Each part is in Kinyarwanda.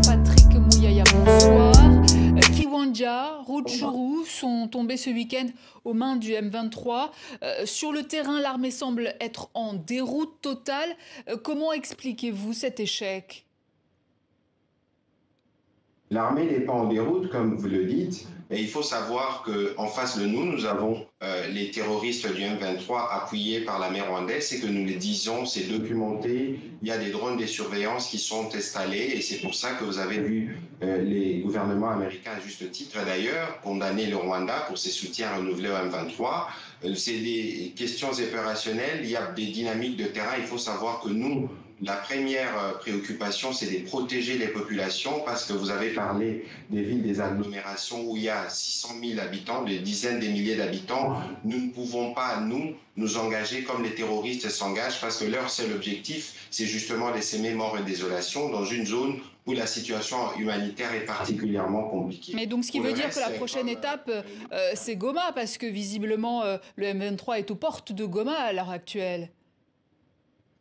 Patrick Mouyaya, bonsoir. Euh, Kiwanja, Rutshuru sont tombés ce week-end aux mains du M23. Euh, sur le terrain, l'armée semble être en déroute totale. Euh, comment expliquez-vous cet échec L'armée n'est pas en déroute, comme vous le dites, mais il faut savoir qu'en face de nous, nous avons euh, les terroristes du M23 appuyés par l'armée rwandaise et que nous les disons, c'est documenté, il y a des drones de surveillance qui sont installés et c'est pour ça que vous avez vu euh, les gouvernements américains, à juste titre d'ailleurs, condamner le Rwanda pour ses soutiens renouvelés au M23. Euh, c'est des questions opérationnelles, il y a des dynamiques de terrain, il faut savoir que nous, la première préoccupation, c'est de protéger les populations parce que vous avez parlé des villes, des agglomérations où il y a 600 000 habitants, des dizaines de milliers d'habitants. Nous ne pouvons pas, nous, nous engager comme les terroristes s'engagent parce que leur seul objectif, c'est justement de s'aimer mort et désolation dans une zone où la situation humanitaire est particulièrement compliquée. Mais donc, ce qui Pour veut le dire reste, que la c'est prochaine comme, euh, étape, euh, c'est Goma, parce que visiblement, euh, le M23 est aux portes de Goma à l'heure actuelle.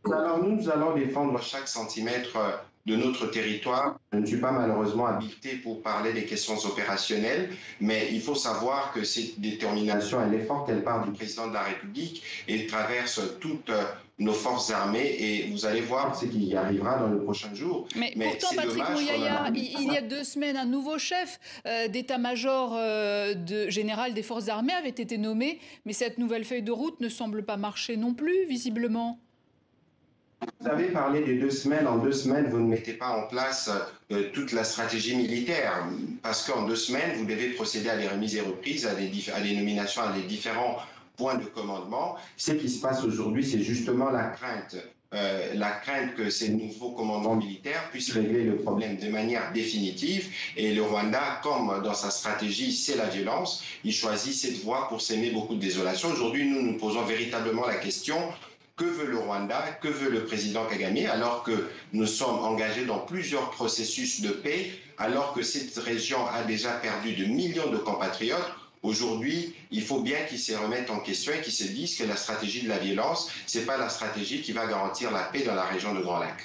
Alors nous, nous allons défendre chaque centimètre euh, de notre territoire. Je ne suis pas malheureusement habilité pour parler des questions opérationnelles, mais il faut savoir que cette détermination, elle est forte, elle part du président de la République et traverse toutes euh, nos forces armées et vous allez voir ce qui y arrivera dans le prochain jour. Mais, Mais pourtant, c'est Patrick dommage qu'on Mouyaya, en il, il y a deux semaines, un nouveau chef euh, d'état-major euh, de, général des forces armées avait été nommé, mais cette nouvelle feuille de route ne semble pas marcher non plus, visiblement. Vous avez parlé de deux semaines. En deux semaines, vous ne mettez pas en place euh, toute la stratégie militaire. Parce qu'en deux semaines, vous devez procéder à des remises et reprises, à des, dif- à des nominations, à des différents points de commandement. Ce qui se passe aujourd'hui, c'est justement la crainte. euh, la crainte que ces nouveaux commandants militaires puissent régler le problème de manière définitive. Et le Rwanda, comme dans sa stratégie, c'est la violence, il choisit cette voie pour s'aimer beaucoup de désolation. Aujourd'hui, nous nous posons véritablement la question que veut le Rwanda, que veut le président Kagame, alors que nous sommes engagés dans plusieurs processus de paix, alors que cette région a déjà perdu de millions de compatriotes. Aujourd'hui, il faut bien qu'ils se remettent en question et qu'ils se disent que la stratégie de la violence, ce n'est pas la stratégie qui va garantir la paix dans la région de Grand Lac.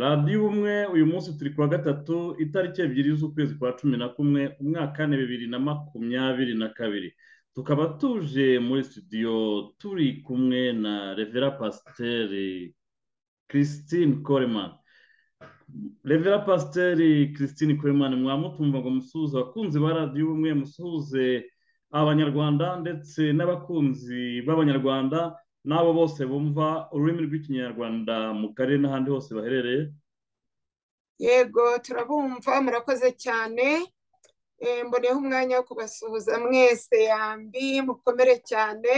radiyo ubumwe uyu munsi turi kuwa gatatu itariki ebyiri z'ukwezi kwa cumi na kumwe umwaka wa bibiri na makumyabiri na kabiri tukaba tuje muri studio turi kumwe na revera pasiteri christine coleman revera pasiteri christine coleman mwamutumva ngo musuhuze abakunzi ba radiyo ubumwe musuhuze abanyarwanda ndetse n'abakunzi b'abanyarwanda n'abo bose bumva ururimi rw'ikinyarwanda mu karere n'ahandi hose baherereye yego turabumva murakoze cyane Eh, mboneyeho umwanya wo kubasuhuza mwese yambi mukomere cyane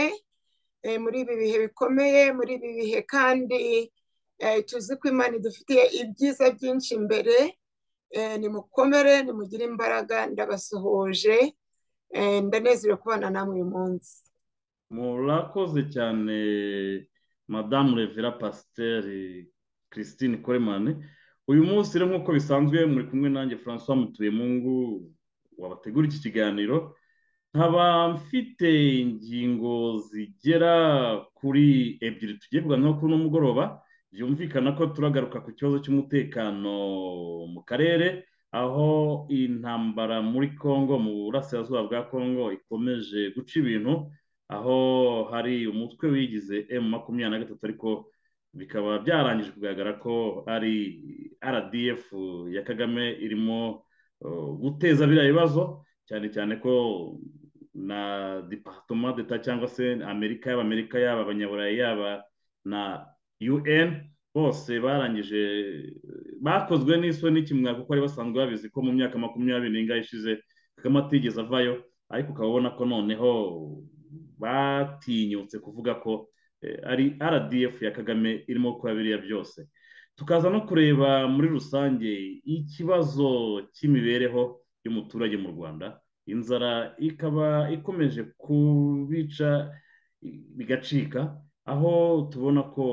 eh, muri ibi bihe bikomeye muri ibi bihe kandi eh, tuzi ko imana idufitiye ibyiza byinshi imbere Eh, nimukomere nimugire imbaraga ndabasuhuje Eh, ndanezerewe kubana namwe uyu munsi murakoze cyane madamu revera pasiteri christine koremane uyu munsi rero nk'uko bisanzwe muri kumwe nanjye francois mutuyemungu wabategura iki kiganiro nkaba mfite ingingo zigera kuri ebyiri tugiye kuganiraho kuri uno mugoroba byumvikana ko turagaruka ku kibazo cy'umutekano mu karere aho intambara muri congo mu burasirazuba bwa congo ikomeje guca ibintu aho hari umutwe wigize emu makumyabiri na gatatu ariko bikaba byarangije kugaragara ko ari rdf ya kagame irimo uh, guteza biriya bibazo cyane cyane ko na departoma d'etat cyangwa se amerika yaba amerika yaba abanyaburayi yaba na un bose barangije bakozwe n'isoni kimwaka kuko bari basanzwe babizi ko mu myaka makumyabiri n'ingahe ishize kagame atigeze avayo ariko ukaba ubona ko noneho batinyutse kuvuga ko eh, ari rdf ya kagame irimo gukora biriya byose tukaza no kureba muri rusange ikibazo cy'imibereho y'umuturage mu rwanda inzara ikaba ikomeje kubica i- bigacika aho tubona ko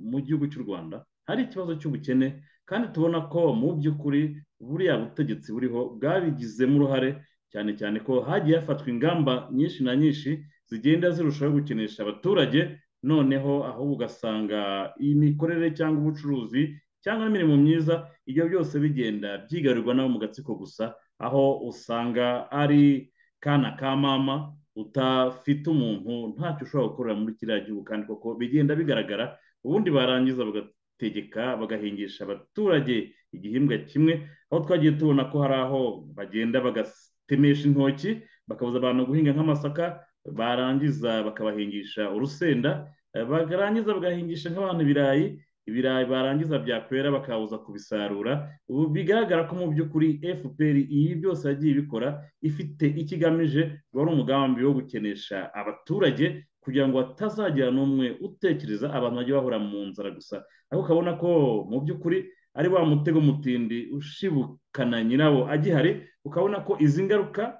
mu gihugu cy'u rwanda hari ikibazo cy'ubukene kandi tubona ko mu by'ukuri buriya butegetsi buriho bwabigizemo uruhare cyane cyane ko hagiye hafatwa ingamba nyinshi na nyinshi zigenda zirushaho gukenesha abaturage noneho ahubwo ugasanga imikorere cyangwa ubucuruzi cyangwa imirimo myiza ibyo byose bigenda byigarirwa nabo mu gatsiko gusa aho usanga ari kana ka mama utafite umuntu ntacyo ushobora gukorera muri kiriya gihugu kandi koko bigenda bigaragara ubundi barangiza bagategeka bagahingisha abaturage igihingwa kimwe aho twagiye tubona ko hari aho bagenda bagatemesha intoki bakabuza abantu guhinga nk'amasaka barangiza bakabahingisha urusenda barangiza bagahingisha nk'abantu ibirayi ibirayi barangiza byakwera bakabuza kubisarura ubu bigaragara ko mu by'ukuri fpr ibi byose yagiye ibikora ifite icyo igamije wari umugambi wo gukenesha abaturage kugira ngo hatazagira n'umwe utekereza abantu bajya bahura mu nzara gusa ariko ukabona ko mu by'ukuri ari wa mutego mutindi ushibukana nyirawo agihari ukabona ko izi ngaruka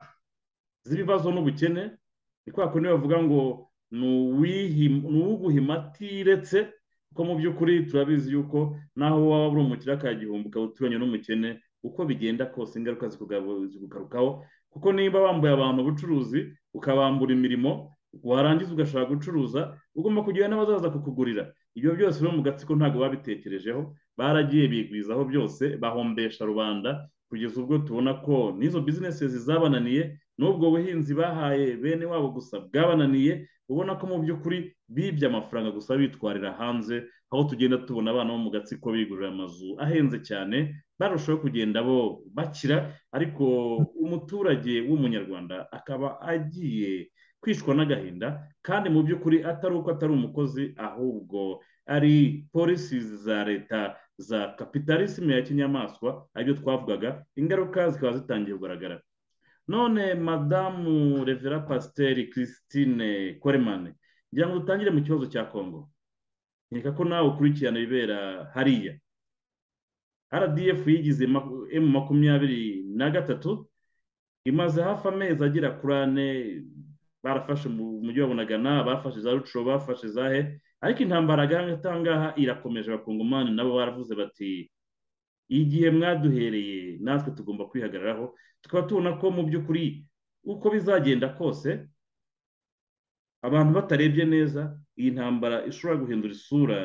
z'ibibazo n'ubukene ni kwa kundi bavuga ngo ni uwuguhima atiretse kuko mu by'ukuri turabizi yuko naho waba uri umukire akagihumbi ukaba uturanye n'umukene uko bigenda kose ingaruka zikugarukaho kuko niba wambuye abantu ubucuruzi ukabambura imirimo warangiza ugashaka gucuruza ugomba kugira n'abazaza kukugurira ibyo byose rero mu gatsiko ntabwo babitekerejeho baragiye bigwizaho byose bahombesha rubanda kugeza ubwo tubona ko n'izo bizinesi zabananiye n'ubwo buhinzi bahaye bene wabo gusa bwabananiye ubona ko mu by'ukuri bibye amafaranga gusa bitwarira hanze aho tugenda tubona abana bo mu gatsiko bigurira amazu ahenze cyane barushaho kugenda bo bakira ariko umuturage w'umunyarwanda akaba agiye kwicwa n'agahinda kandi mu by'ukuri atari uko atari umukozi ahubwo ari polisi za leta za kapitalisime ya kinyamaswa aribyo twavugaga ingaruka zikaba zitangiye kugaragara none madamu revera pasiteri christine koremane ngira ngo dutangire mu kibazo cya kongo nkeka ko nawe ukurikirana ibibera hariya rdf yigize emu makumyabiri na gatatu imaze hafi amezi agera kuri ane barafashe mu mujyi wa bunagana bafashe za rucuro bafashe za he ariko intambara ahangaha irakomeje abakongomani nabo baravuze bati igihe mwaduhereye natwe tugomba kwihagararaho tukaba tubona ko mu by'ukuri uko bizagenda kose abantu batarebye neza iyi ntambara ishobora guhindura isura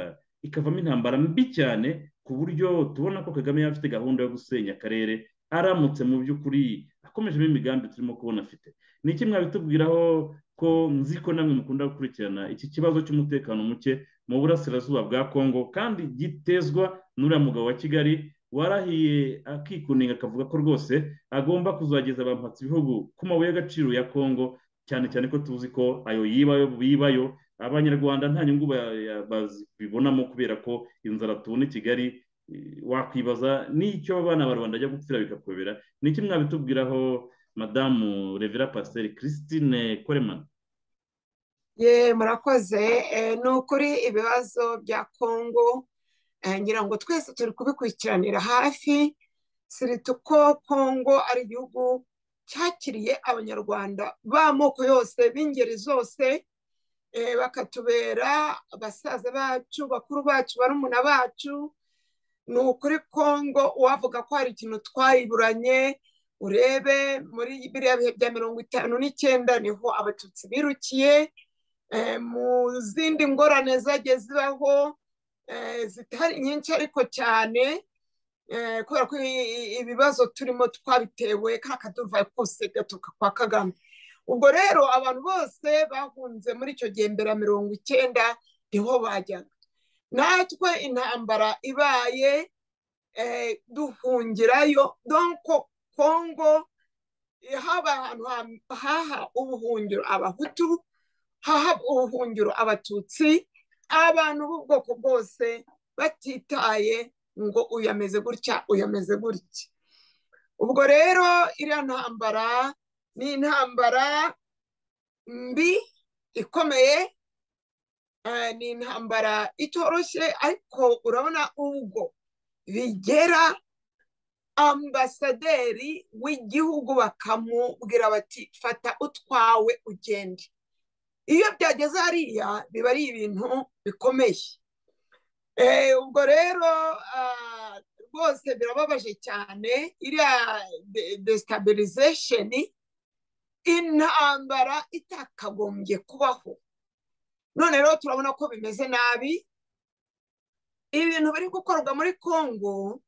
ikavamo intambara mbi cyane ku buryo tubona ko kagame yaba afite gahunda yo gusenya akarere aramutse mu by'ukuri akomejemo imigambi turimo kubona afite ni iki mwabitubwiraho ko nzi ko namwe mukunda gukurikirana iki kibazo cy'umutekano muke mu burasirazuba bwa kongo kandi gitezwa n'uriya mugabo wa kigali warahiye akikuninga akavuga ko rwose agomba kuzageza abamhatsi ibihugu ku mabuye y'agaciro ya kongo cyane cyane ko tuzi ko ayo yibayo bibayo abanyarwanda nta nyungu babibonamo kubera ko inzara tubona i kigali wakwibaza n'icyo abana barubanda ajya gupfira bikakobera ni iki mwabitubwiraho madamu revera pasiteri christine koremana ye murakoze ni ukuri ibibazo bya kongo ngira ngo twese turi kubikurikiranira hafi sirita uko kongo ari igihugu cyakiriye abanyarwanda b'amoko yose b'ingeri zose bakatubera abasaza bacu bakuru bacu barumuna bacu ni ukuri kongo uwavuga ko hari ikintu twayiburanye urebe muri biriya bihe bya mirongo itanu n'icyenda niho abatutsi birukiye mu zindi ngorane zagiye zibaho zitari nyinshi ariko cyane kubera ko ibibazo turimo twabitewe kakaduvaye kose gaturuka kwa kagame ubwo rero abantu bose bahunze muri icyo gihe mbere ya mirongo icyenda niho bajyaga natwe intambara ibaye duhungirayo donko kongo haba ahantu haha ubuhungiro abahutu haha ubuhungiro abatutsi abantu b'ubwoko bwose batitaye ngo uyu ameze gutya uyu ameze gutya ubwo rero iriya ntambara ni intambara mbi ikomeye ni intambara itoroshye ariko urabona ubwo bigera ambasaderi w'igihugu bakamubwira bati fata utwawe ugende iyo byageze hariya biba ari ibintu bikomeye ubwo rero rwose birababaje cyane iriya desitabirizesheni intambara itakagombye kubaho none rero turabona ko bimeze nabi ibintu biri gukorwa muri congo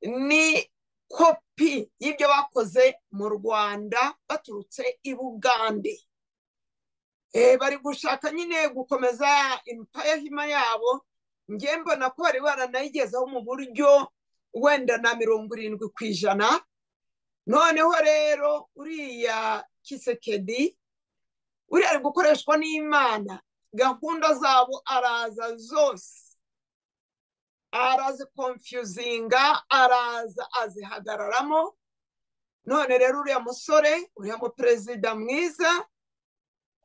ni kopi y'ibyo bakoze mu rwanda baturutse i bugande bari gushaka nyine gukomeza impayahima yabo nge mbona ko bari baranayigezeho mu buryo wenda na mirongo irindwi ku ijana noneho rero uriya kisekedi uriya ari gukoreshwa n'imana gahunda zabo araza zose arazikomfyuzinga araza azihagararamo none rero uriya musore uriya muperezida mwiza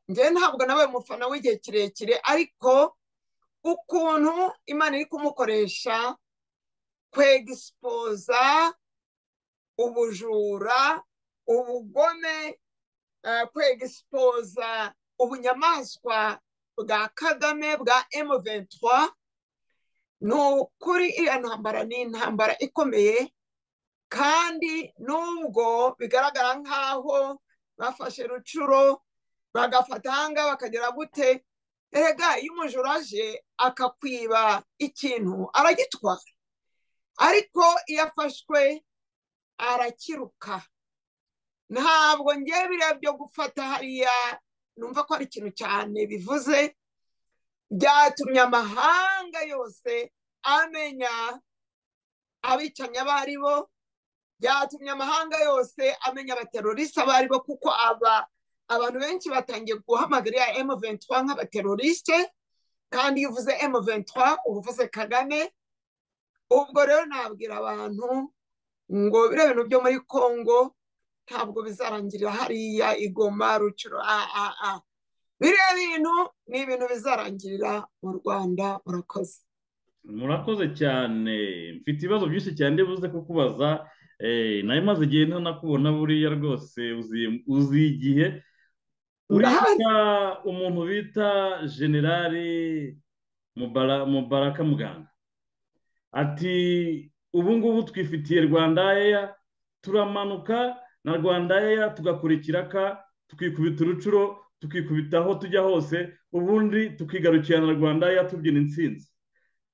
njyewe ntabwo nawe mufana w'igihe kirekire ariko ukuntu imana iri kumukoresha kwegispoza ubujura ubugome kwegispoza ubunyamaswa bwa kagame bwa emu ventura ni ukuri iriya ntambara ni intambara ikomeye kandi nubwo bigaragara nk'aho bafashe rucuro bagafata ahangaha bakagera gute erega iyo umujura aje akakwiba ikintu aragitwara ariko iyo afashwe arakiruka ntabwo ngewe biriya byo gufata hariya numva ko ari ikintu cyane bivuze byatumye amahanga yose amenya abicanyi abo ari bo byatumye amahanga yose amenya abaterorisi abo ari bo kuko aba abantu benshi batangiye guhamagara iya emu ventura nk'abateroriste kandi iyo uvuze emu ventura uba uvuze kagame ubwo rero nabwira abantu ngo biriya bintu byo muri congo ntabwo bizarangirira hariya igoma rucuro a a a biriya bintu ni ibintu bizarangirira mu rwanda murakoze murakoze cyane mfite ibibazo byinshi cyane ndibuze kukubaza nawe maze igihe ntanakubona buriya rwose uzi igihe urabona umuntu bita generali mubaraka muganga ati ubu ngubu twifitiye rwanda eya turamanuka na rwanda eya tugakurikira ka twikubita urucuro tukikubita aho tujya hose ubundi tukigarukira na rwanda yatubyina insinzi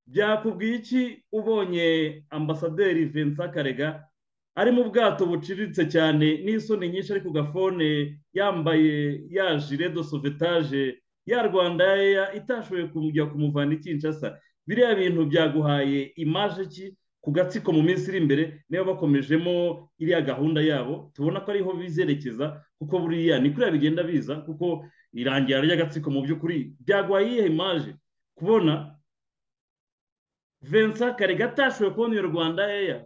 byakubwiye iki ubonye ambasaderi vincent karega ari mu bwato buciriritse cyane n'isoni nyinshi ari ku gafone yambaye ya jire do sovetaje ya rwanda ya itashoboye kujya kumuvana ikinshasa biriya bintu byaguhaye imaje ki ku gatsiko mu minsi iri imbere niba bakomejemo iriya gahunda yabo tubona ko ariho bizerekeza kuko buriya ni kuriya bigenda biza kuko irangira ry'agatsiko mu by'ukuri byaguhaye iyihe imaje kubona vincent karega atashoboye kubona iyo rwanda eya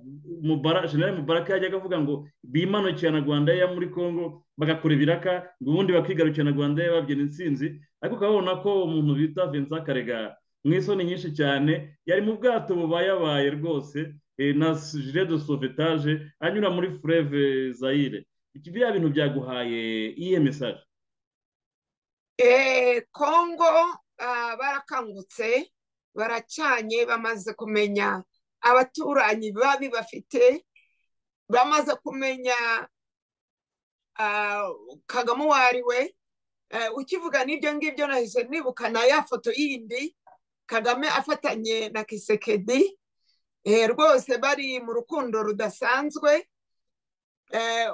generale mubaraka yajyaga avuga ngo bimanukira na rwanda eya muri congo bagakora ibiraka ubundi bakigarukira na rwanda eya babyina insinzi ariko ukabona ko umuntu bita vincent karega mu isoni nyinshi cyane yari mu bwato bubayabaye rwose na jire de sovetaje anyura muri fureve zayire biriya bintu byaguhaye iyihe mesaje kongo barakangutse baracanye bamaze kumenya abaturanyi babi bafite bamaze kumenya kagame uwo ari we ukivuga n'ibyo ngibyo nahise nibukana ya foto yindi kagame afatanye na kisekedi rwose bari mu rukundo rudasanzwe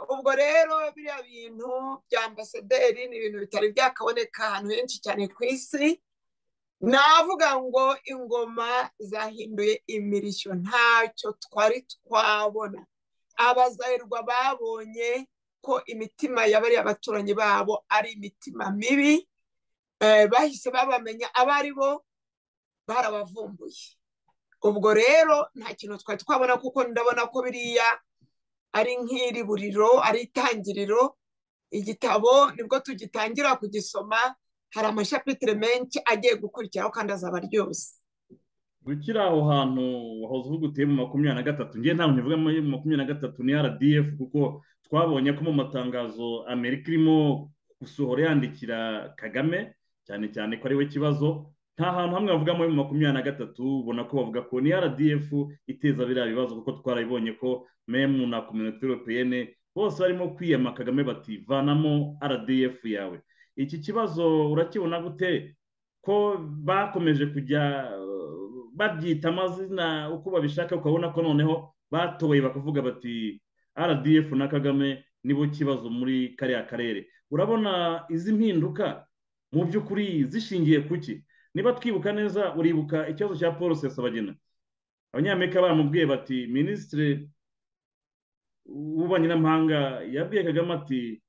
ubwo rero biriya bintu bya ambasaderi ni ibintu bitari byakaboneka ahantu henshi cyane ku isi navuga ngo ingoma zahinduye imirishyo ntacyo twari twabona abazahirwa babonye ko imitima y'abariya abaturanyi babo ari imitima mibi bahise babamenya abo ari bo barabavumbuye ubwo rero nta kintu twari twabona kuko ndabona ko biriya ari nk'iri buriro ari itangiriro igitabo nibwo tugitangira kugisoma hari amashapitire menshi agiye gukurikiraho kandi azaba ryose gukira aho hantu wahoze uvuga uteye mu makumyabiri na gatatu ngewe ntabwo ntivuga mu makumyabiri na gatatu ni rdf kuko twabonye ko mu matangazo amerika irimo gusohora yandikira kagame cyane cyane ko ari we kibazo nta hantu hamwe bavuga muri makumyabiri na gatatu ubona ko bavuga ko ni rdf iteza biriya bibazo kuko twarabibonye ko memu na kominote europeyene bose barimo kwiyama kagame bati vanamo rdf yawe iki kibazo urakibona gute ko bakomeje kujya babyita amazina uko babishaka ukabona ko noneho batoye bakavuga bati rdf na kagame nibo kibazo muri kariya karere urabona izi mpinduka mu by'ukuri zishingiye ku ki niba twibuka neza uribuka ikibazo cya paul sesabagina abanyamerika baramubwiye bati minisitiri w'ububanyi n'amahanga yabwiye kagame ati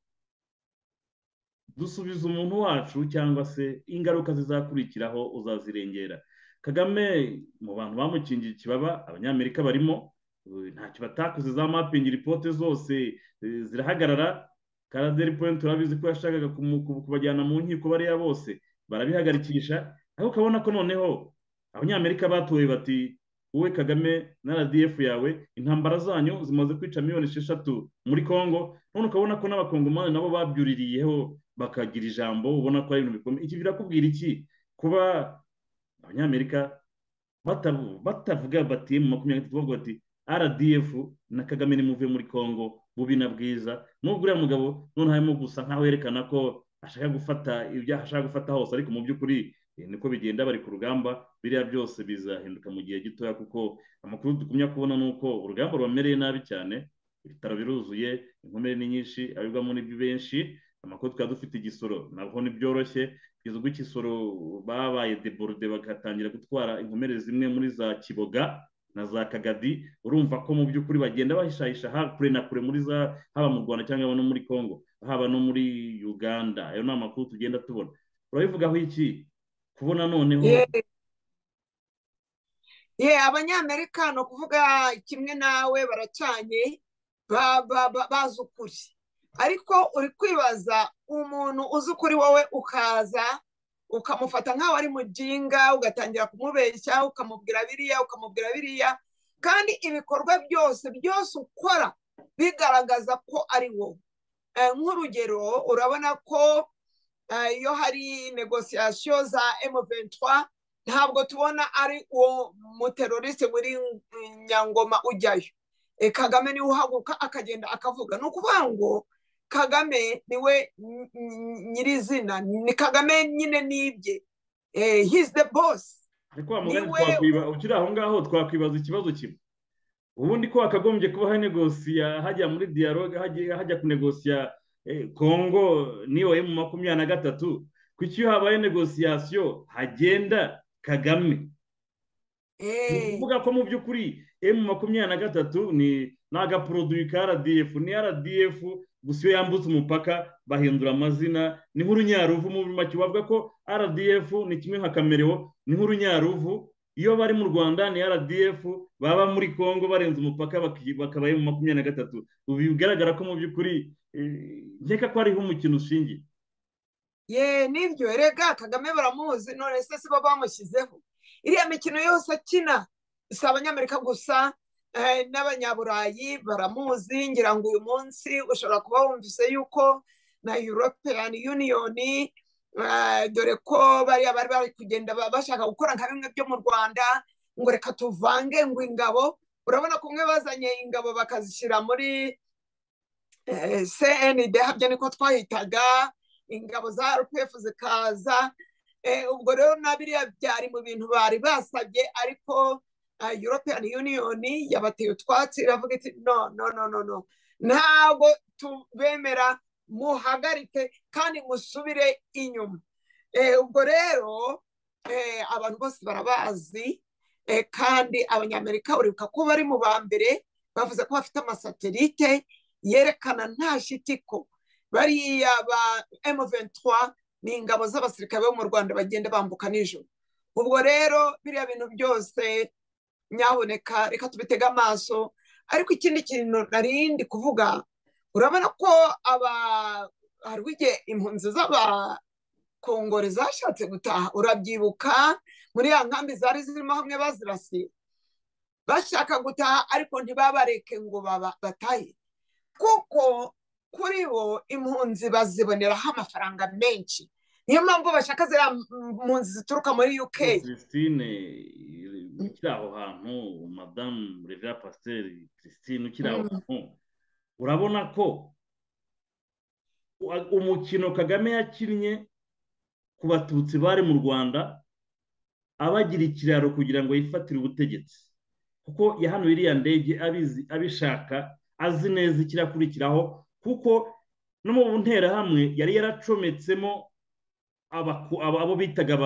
dusubiza umuntu wacu cyangwa se ingaruka zizakurikiraho uzazirengera kagame mu bantu bamukingiye ikibaba abanyamerika barimo ntacyo batakoze za mapingi ripote zose zirahagarara karaderi poyinti urabizi ko yashakaga kubajyana mu nkiko bariya bose barabihagarikisha aho ukabona ko noneho abanyamerika batoye bati wowe kagame na rdf yawe intambara zanyu zimaze kwica miliyoni esheshatu muri congo none ukabona ko n'abakongomani nabo babyuririyeho bakagira ijambo ubona ko ari ibintu bikomeye iki birakubwira iki kuba abanyamerika batavuga bati mu makumyabiri na bavuga bati rdf na kagame nimuve muri congo bubi na bwiza nubwo uriya mugabo noneho arimo gusa nkaho yerekana ko ashaka gufata ibyo ashaka gufata hose ariko mu by'ukuri niko bigenda bari ku rugamba biriya byose bizahinduka mu gihe gitoya kuko amakuru dukumya kubona ni uko urugamba rubamereye nabi cyane ibitaro biruzuye inkomere ni nyinshi abibwamo n'ibyo benshi amakuru twari dufite igisoro nabwo ntibyoroshye kugeza ubwo igisoro babaye deborode bagatangira gutwara inkomere zimwe muri za kiboga na za kagadi urumva ko mu by'ukuri bagenda bahishahisha kure na kure muri za haba mu rwanda cyangwa no muri congo haba no muri uganda ayo ni amakuru tugenda tubona urabivugaho iki kubona noneho ye abanyamerika ni ukuvuga kimwe nawe baracanye bazi ukuri ariko uri kwibaza umuntu uzi ukuri wowe ukaza ukamufata nk'aho ari mujinga ugatangira kumubeshya ukamubwira biriya ukamubwira biriya kandi ibikorwa byose byose ukora bigaragaza ko ari wowe nk'urugero urabona ko iyo hari negosiyasiyo za emuventwa ntabwo tubona ari uwo muteroriste muri nyangoma ujyayo kagame niwe uhaguruka akagenda akavuga ni ukuvuga ngo kagame niwe nyirizina ni kagame nyine nibye hizi de bosi ariko wa ukiri aho ngaho twakwibaza ikibazo kimwe ubundi ko hakagombye kuba negosiya hajya muri diyaloge hajya kunegosiya kongo niyo emu makumyabiri na gatatu kuko iyo habaye negosiyasiyo hagenda kagame ni ukuvuga ko mu by'ukuri emu makumyabiri na gatatu ni agaporoduwi ka rdf ni rdf gusa iyo yambutse umupaka bahindura amazina ni nk'urunyaruvu mu make bavuga ko rdf ni kimwe nka kamerewo ni nk'urunyaruvu iyo bari mu rwanda ni rdf baba muri congo barenze umupaka bakabaye mu makumyabiri na gatatu ubu bigaragara ko mu by'ukuri nkeka ko hariho umukino ushingiye ye nibyo rega kagame baramuzi none se si bo bamushyizeho iriya mikino yose akina si abanyamerika gusa n'abanyaburayi baramuzi ngira ngo uyu munsi ushobora kuba wumvise yuko na european union dore ko bariya bari bari kugenda bashaka gukora nka bimwe byo mu rwanda ngo reka tuvange ngo ingabo urabona kumwe bazanye ingabo bakazishyira muri cnd habyo niko twahitaga ingabo za rpf zikaza ubwo rero na biriya byari mu bintu bari basabye ariko european union yabateye utwatsi iravuga iti no no no no no ntabwo tubemera muhagarike kandi musubire inyuma ubwo rero abantu bose barabazi kandi abanyamerika uribuka ko bari mu ba mbere bavuze ko bafite amasatelite yerekana nta shitiko bariya ba M23 ni ingabo z'abasirikare bo mu Rwanda bagenda bambuka nijoro ubwo rero biriya bintu byose nyaboneka reka tubitege amaso ariko ikindi kintu narindi kuvuga urabona ko aba hari igihe impunzi z'abakongore zashatse gutaha urabyibuka muri ya nkambi zari zirimo hamwe bazirasiye bashaka gutaha ariko ntibabareke ngo batahe kuko kuri bo impunzi baziboneraho amafaranga menshi niyo mpamvu bashaka ziriya mpunzi zituruka muri uk christine ukiri aho hantu madamu revera pasiteri christine ukiri aho hantu urabona ko umukino kagame yakinnye ku batutsi bari mu rwanda abagira ikiraro kugira ngo yifatire ubutegetsi kuko yahanuye iriya ndege abishaka azi neza ikirakurikiraho kuko no mu nterahamwe yari yaracometsemo abo bitaga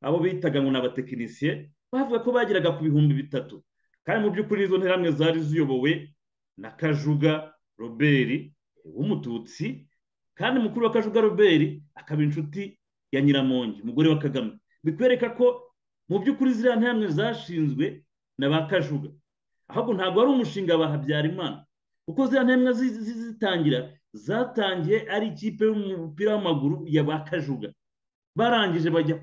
abo bitaga ngo ni abatekinisiye bavuga ko bageraga ku bihumbi bitatu kandi mu by'ukuri izo nterahamwe zari ziyobowe na kajuga robert w'umututsi kandi mukuru wa kajuga robert akaba inshuti ya nyiramongi umugore wa kagame bikwereka ko mu by'ukuri ziriya nterahamwe zashinzwe na ba kajuga ahubwo ntabwo ari umushinga wa habyarimana kuko ziriya nterahamwe zitangira zatangiye ari ikipe y'umupira w'amaguru ya ba kajuga barangije bajya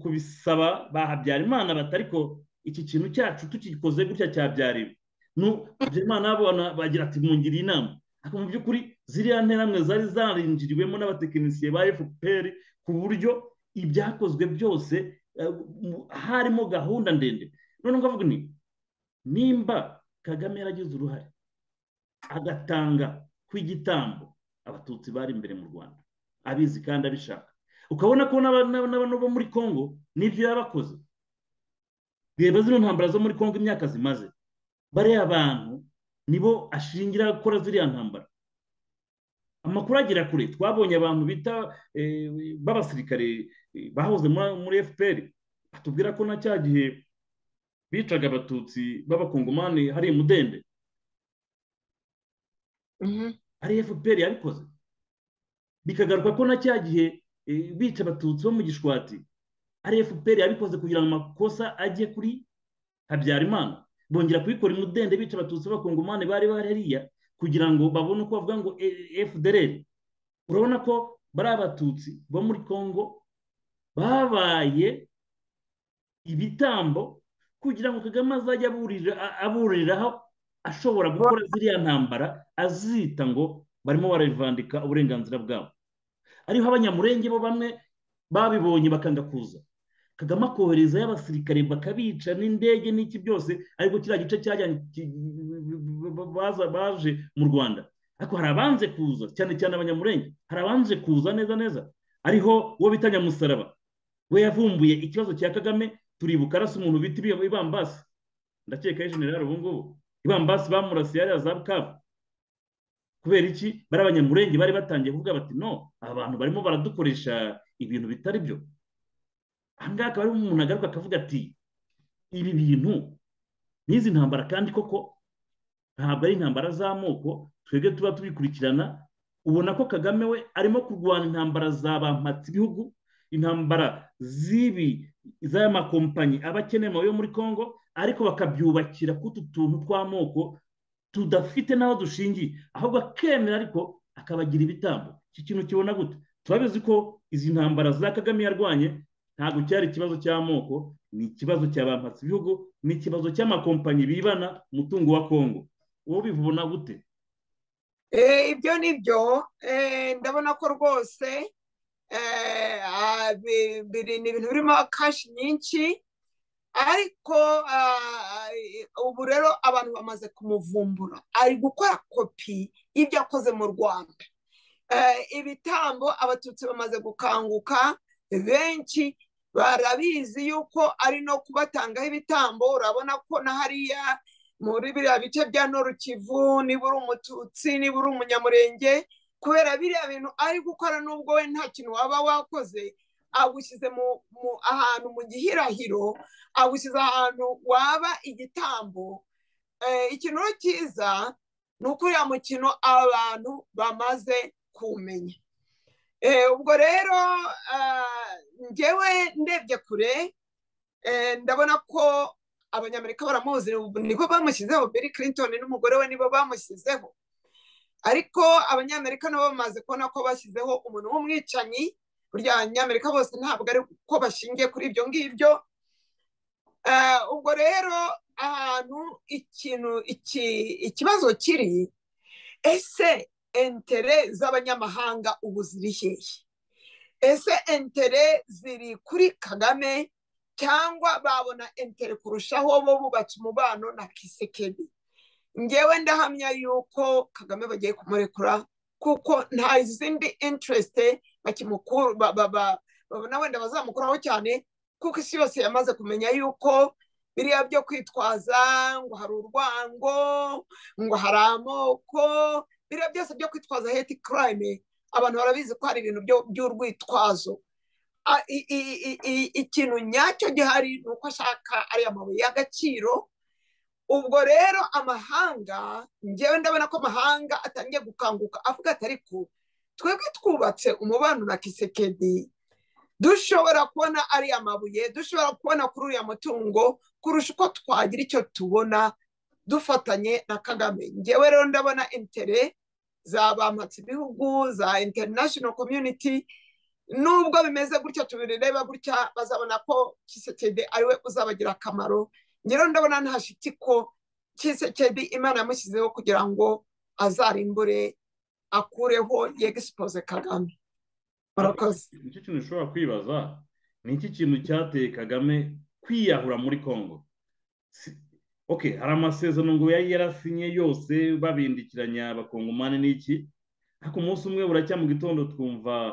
kubisaba ba habyarimana batari ko iki kintu cyacu tukikoze gutya cyabyariwe habyarimana bagira ati mwungiriye inama mu by'ukuri ziriya nteramwe zari zarinjiriwemo n'abatekinisiye ba fpr ku buryo ibyakozwe byose harimo gahunda ndende noneho ngavuga ni nimba kagame yaragize uruhare agatanga kw'igitambo abatutsi bari imbere mu rwanda abizi kandi abishaka ukabona ko n'abantu bo muri congo nibyo yabakoze reba zino ntambara zo muri congo imyaka zimaze bariya abantu nibo ashingira gukora ziriya ntambara amakuru agera kure twabonye abantu bita b'abasirikare bahoze muri fpr batubwira ko na cya gihe bicaga abatutsi b'abakongomani hari imudende ari fpr yabikoze bikagaruka ko na cya gihe bica abatutsi bo mu gishwati ari fpr yabikoze kugira ngo amakosa ajye kuri habyarimana bongera kubikora imudende bica abatutsi b'abakongomani bari bari hariya kugira ngo babone uko bavuga ngo fdr urabona ko bari abatutsi bo muri congo babaye ibitambo kugira ngo kagame azajye aburiraho ashobora gukora ziriya ntambara azita ngo barimo bararivandika uburenganzira bwabo ariho abanyamurenge bo bamwe babibonye bakanga kuza kagame akoherezayo abasirikare bakabica n'indege n'iki byose ariko kiriya gice baje mu rwanda ariko hari abanze kuza cyane cyane abanyamurenge hari abanze kuza neza neza ariho uwo bita nyamusaraba we yavumbuye ikibazo cya kagame turibuka arasa umuntu bita ibambasi ndakeka ari generale ubu ngubu ibambasi bamurasiye hariya za bukavu kubera iki bari abanyamurenge bari batangiye kuvuga bati no abantu barimo baradukoresha ibintu bitari byo ahangaha akaba ari umuntu agaruka akavuga ati ibi bintu n'izi ntambara kandi koko ntabwo ari intambara z'amoko twebwe tuba tubikurikirana ubona ko kagame we arimo kurwana intambara za bampatse ibihugu intambara z'ibi z'aya makompanyi aba akeneye yo muri congo ariko bakabyubakira k'utu tuntu tw'amoko tudafite n'aho dushingiye ahubwo akemera ariko akabagira ibitambo iki kintu kibona gute turabizi ko izi ntambara za kagame yarwanye ntabwo cyari ikibazo cy'amoko ni ikibazo cya bampatse ibihugu ni ikibazo cy'amakompanyi bibana umutungo wa kongo uwo bivuna gute ibyo ni byo ndabona ko rwose ni ibintu birimo kashi nyinshi ariko ubu rero abantu bamaze kumuvumbura ari gukora kopi y'ibyo akoze mu rwanda ibitambo abatutsi bamaze gukanguka benshi barabizi yuko ari no kubatangaho ibitambo urabona ko na hariya muri biriya bice bya norukivu niba uri umututsi niba uri umunyamurenge kubera biriya bintu ari gukora n'ubwo we nta kintu waba wakoze agushyize ahantu mu gihirahiro agushyize ahantu waba igitambo ikintu cyiza ni uko uriya mukino abantu bamaze kumenya ubwo rero ngewe ndebye kure ndabona ko abanyamerika baramuzi niko bamushyizeho Bill Clinton n'umugore we nibo bamushyizeho ariko abanyamerika nabo bamaze kubona ko bashyizeho umuntu w'umwicanyi burya abanyamerika bose ntabwo ari ko bashingiye kuri ibyo ngibyo ubwo rero ahantu ikintu ikibazo kiri ese entere z'abanyamahanga ubu ziri hehe ese entere ziri kuri kagame cyangwa babona entere kurushaho bo bubatse umubano na kisekedi ngewe ndahamya yuko kagame bagiye kumurekura kuko nta zindi interesite babona wenda bazamukuraho cyane kuko isi yose yamaze kumenya yuko biriya byo kwitwaza ngo hari urwango ngo hari amoko biriya byose byo kwitwaza heti karayime abantu barabizi ko hari ibintu by'urwitwazo ikintu nyacyo gihari ni uko ashaka ariya mabuye y'agaciro ubwo rero amahanga ngewe ndabona ko amahanga atangiye gukanguka avuga ati ariko twebwe twubatse umubano na kisekedi dushobora kubona ariya mabuye dushobora kubona kuri uriya mutungo kurusha uko twagira icyo tubona dufatanye na kagame ngewe rero ndabona intere za bampatse ibihugu za international community nubwo bimeze gutya tubireba gutya bazabona ko kisekedi ariwe uzabagira akamaro ngewe ndabona ntashiti ko kisekedi imana yamushyizeho kugira ngo azarimbure akureho yegisipoze kagame murakoze nicyo kintu ushobora kwibaza ni iki kintu cyateye kagame kwiyahura muri congo oke hari amasezerano ngo yari yarasinye yose babindikiranya abakongomani n'iki ariko umunsi umwe buracya mu gitondo twumva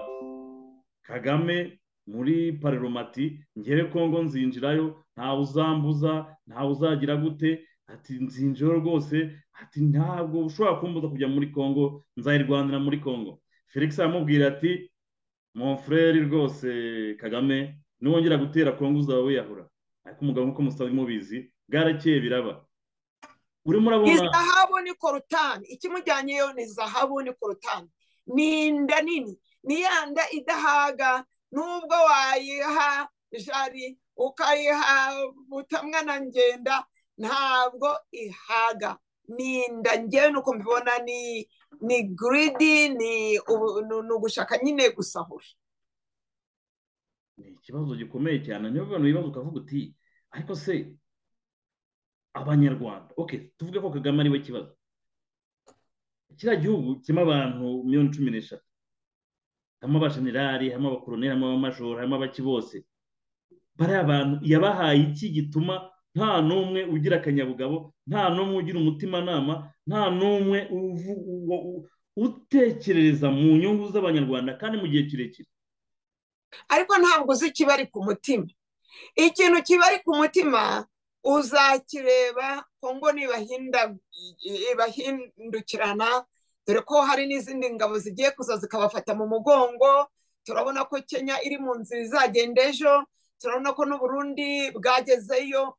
kagame muri pareromati ngewe congo nzinjirayo ntawe uzambuza ntawe uzagira gute ati nzinjiro rwose ati ntabwo ushobora kumbuza kujya muri congo nzayirwanira muri congo felix aramubwira ati monfureri rwose kagame niwongera gutera kongo uzaba wiyahura ariko umugabo nk'uko musaba mubizi bwarakeye biraba urimo urabona izahabu ni korutani ikimujyanyeyo ni zahabu ni korutani ni inda nini ni ya nda idahaga nubwo wayiha jari ukayiha butamwa na ngenda ntabwo ihaga ni inda ngewe nuko mbibona ni ni giridi ni ugushaka nyine gusahura ni ikibazo gikomeye cyane niyo mpamvu wibaza ukavuga uti ariko se abanyarwanda oke tuvuge ko kagame ariwe kibazo kiriya gihugu kirimo abantu miliyoni cumi n'eshatu harimo abajenerali harimo abakoroneri harimo abamajoro harimo abaki bose bariya abantu yabahaye iki gituma nta n'umwe ugira akanyabugabo nta n'umwe ugira umutimanama nta n'umwe utekereza mu nyungu z'abanyarwanda kandi mu gihe kirekire ariko ntabwo uzi ikibari ku mutima ikintu kibari ku mutima uzakireba kongo ntibahindukirana dore ko hari n'izindi ngabo zigiye kuza zikabafata mu mugongo turabona ko kenya iri mu nzira izagenda ejo turabona ko n'uburundi bwagezeyo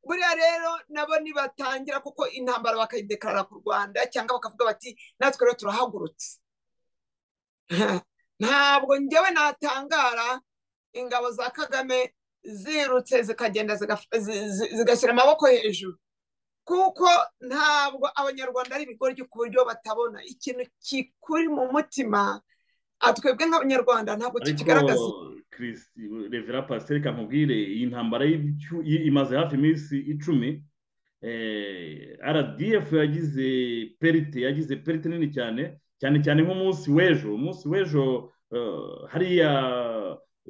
buriya rero nabo nibatangira kuko intambara bakayidekarara ku rwanda cyangwa bakavuga bati natwe rero turahagurutse ntabwo ngewe natangara ingabo za kagame zirutse zikagenda zigashyira amaboko hejuru kuko ntabwo abanyarwanda ari ibigoryi ku buryo batabona ikintu kikuri mu mutima twebwe nk'abanyarwanda ntabwo tukigaragaza revera pasiteri kamubwire iyi ntambara imaze hafi iminsi icumi rdf yagize perite yagize perite nini cyane cyane cyane nk'umunsi w'ejo umunsi w'ejo hariya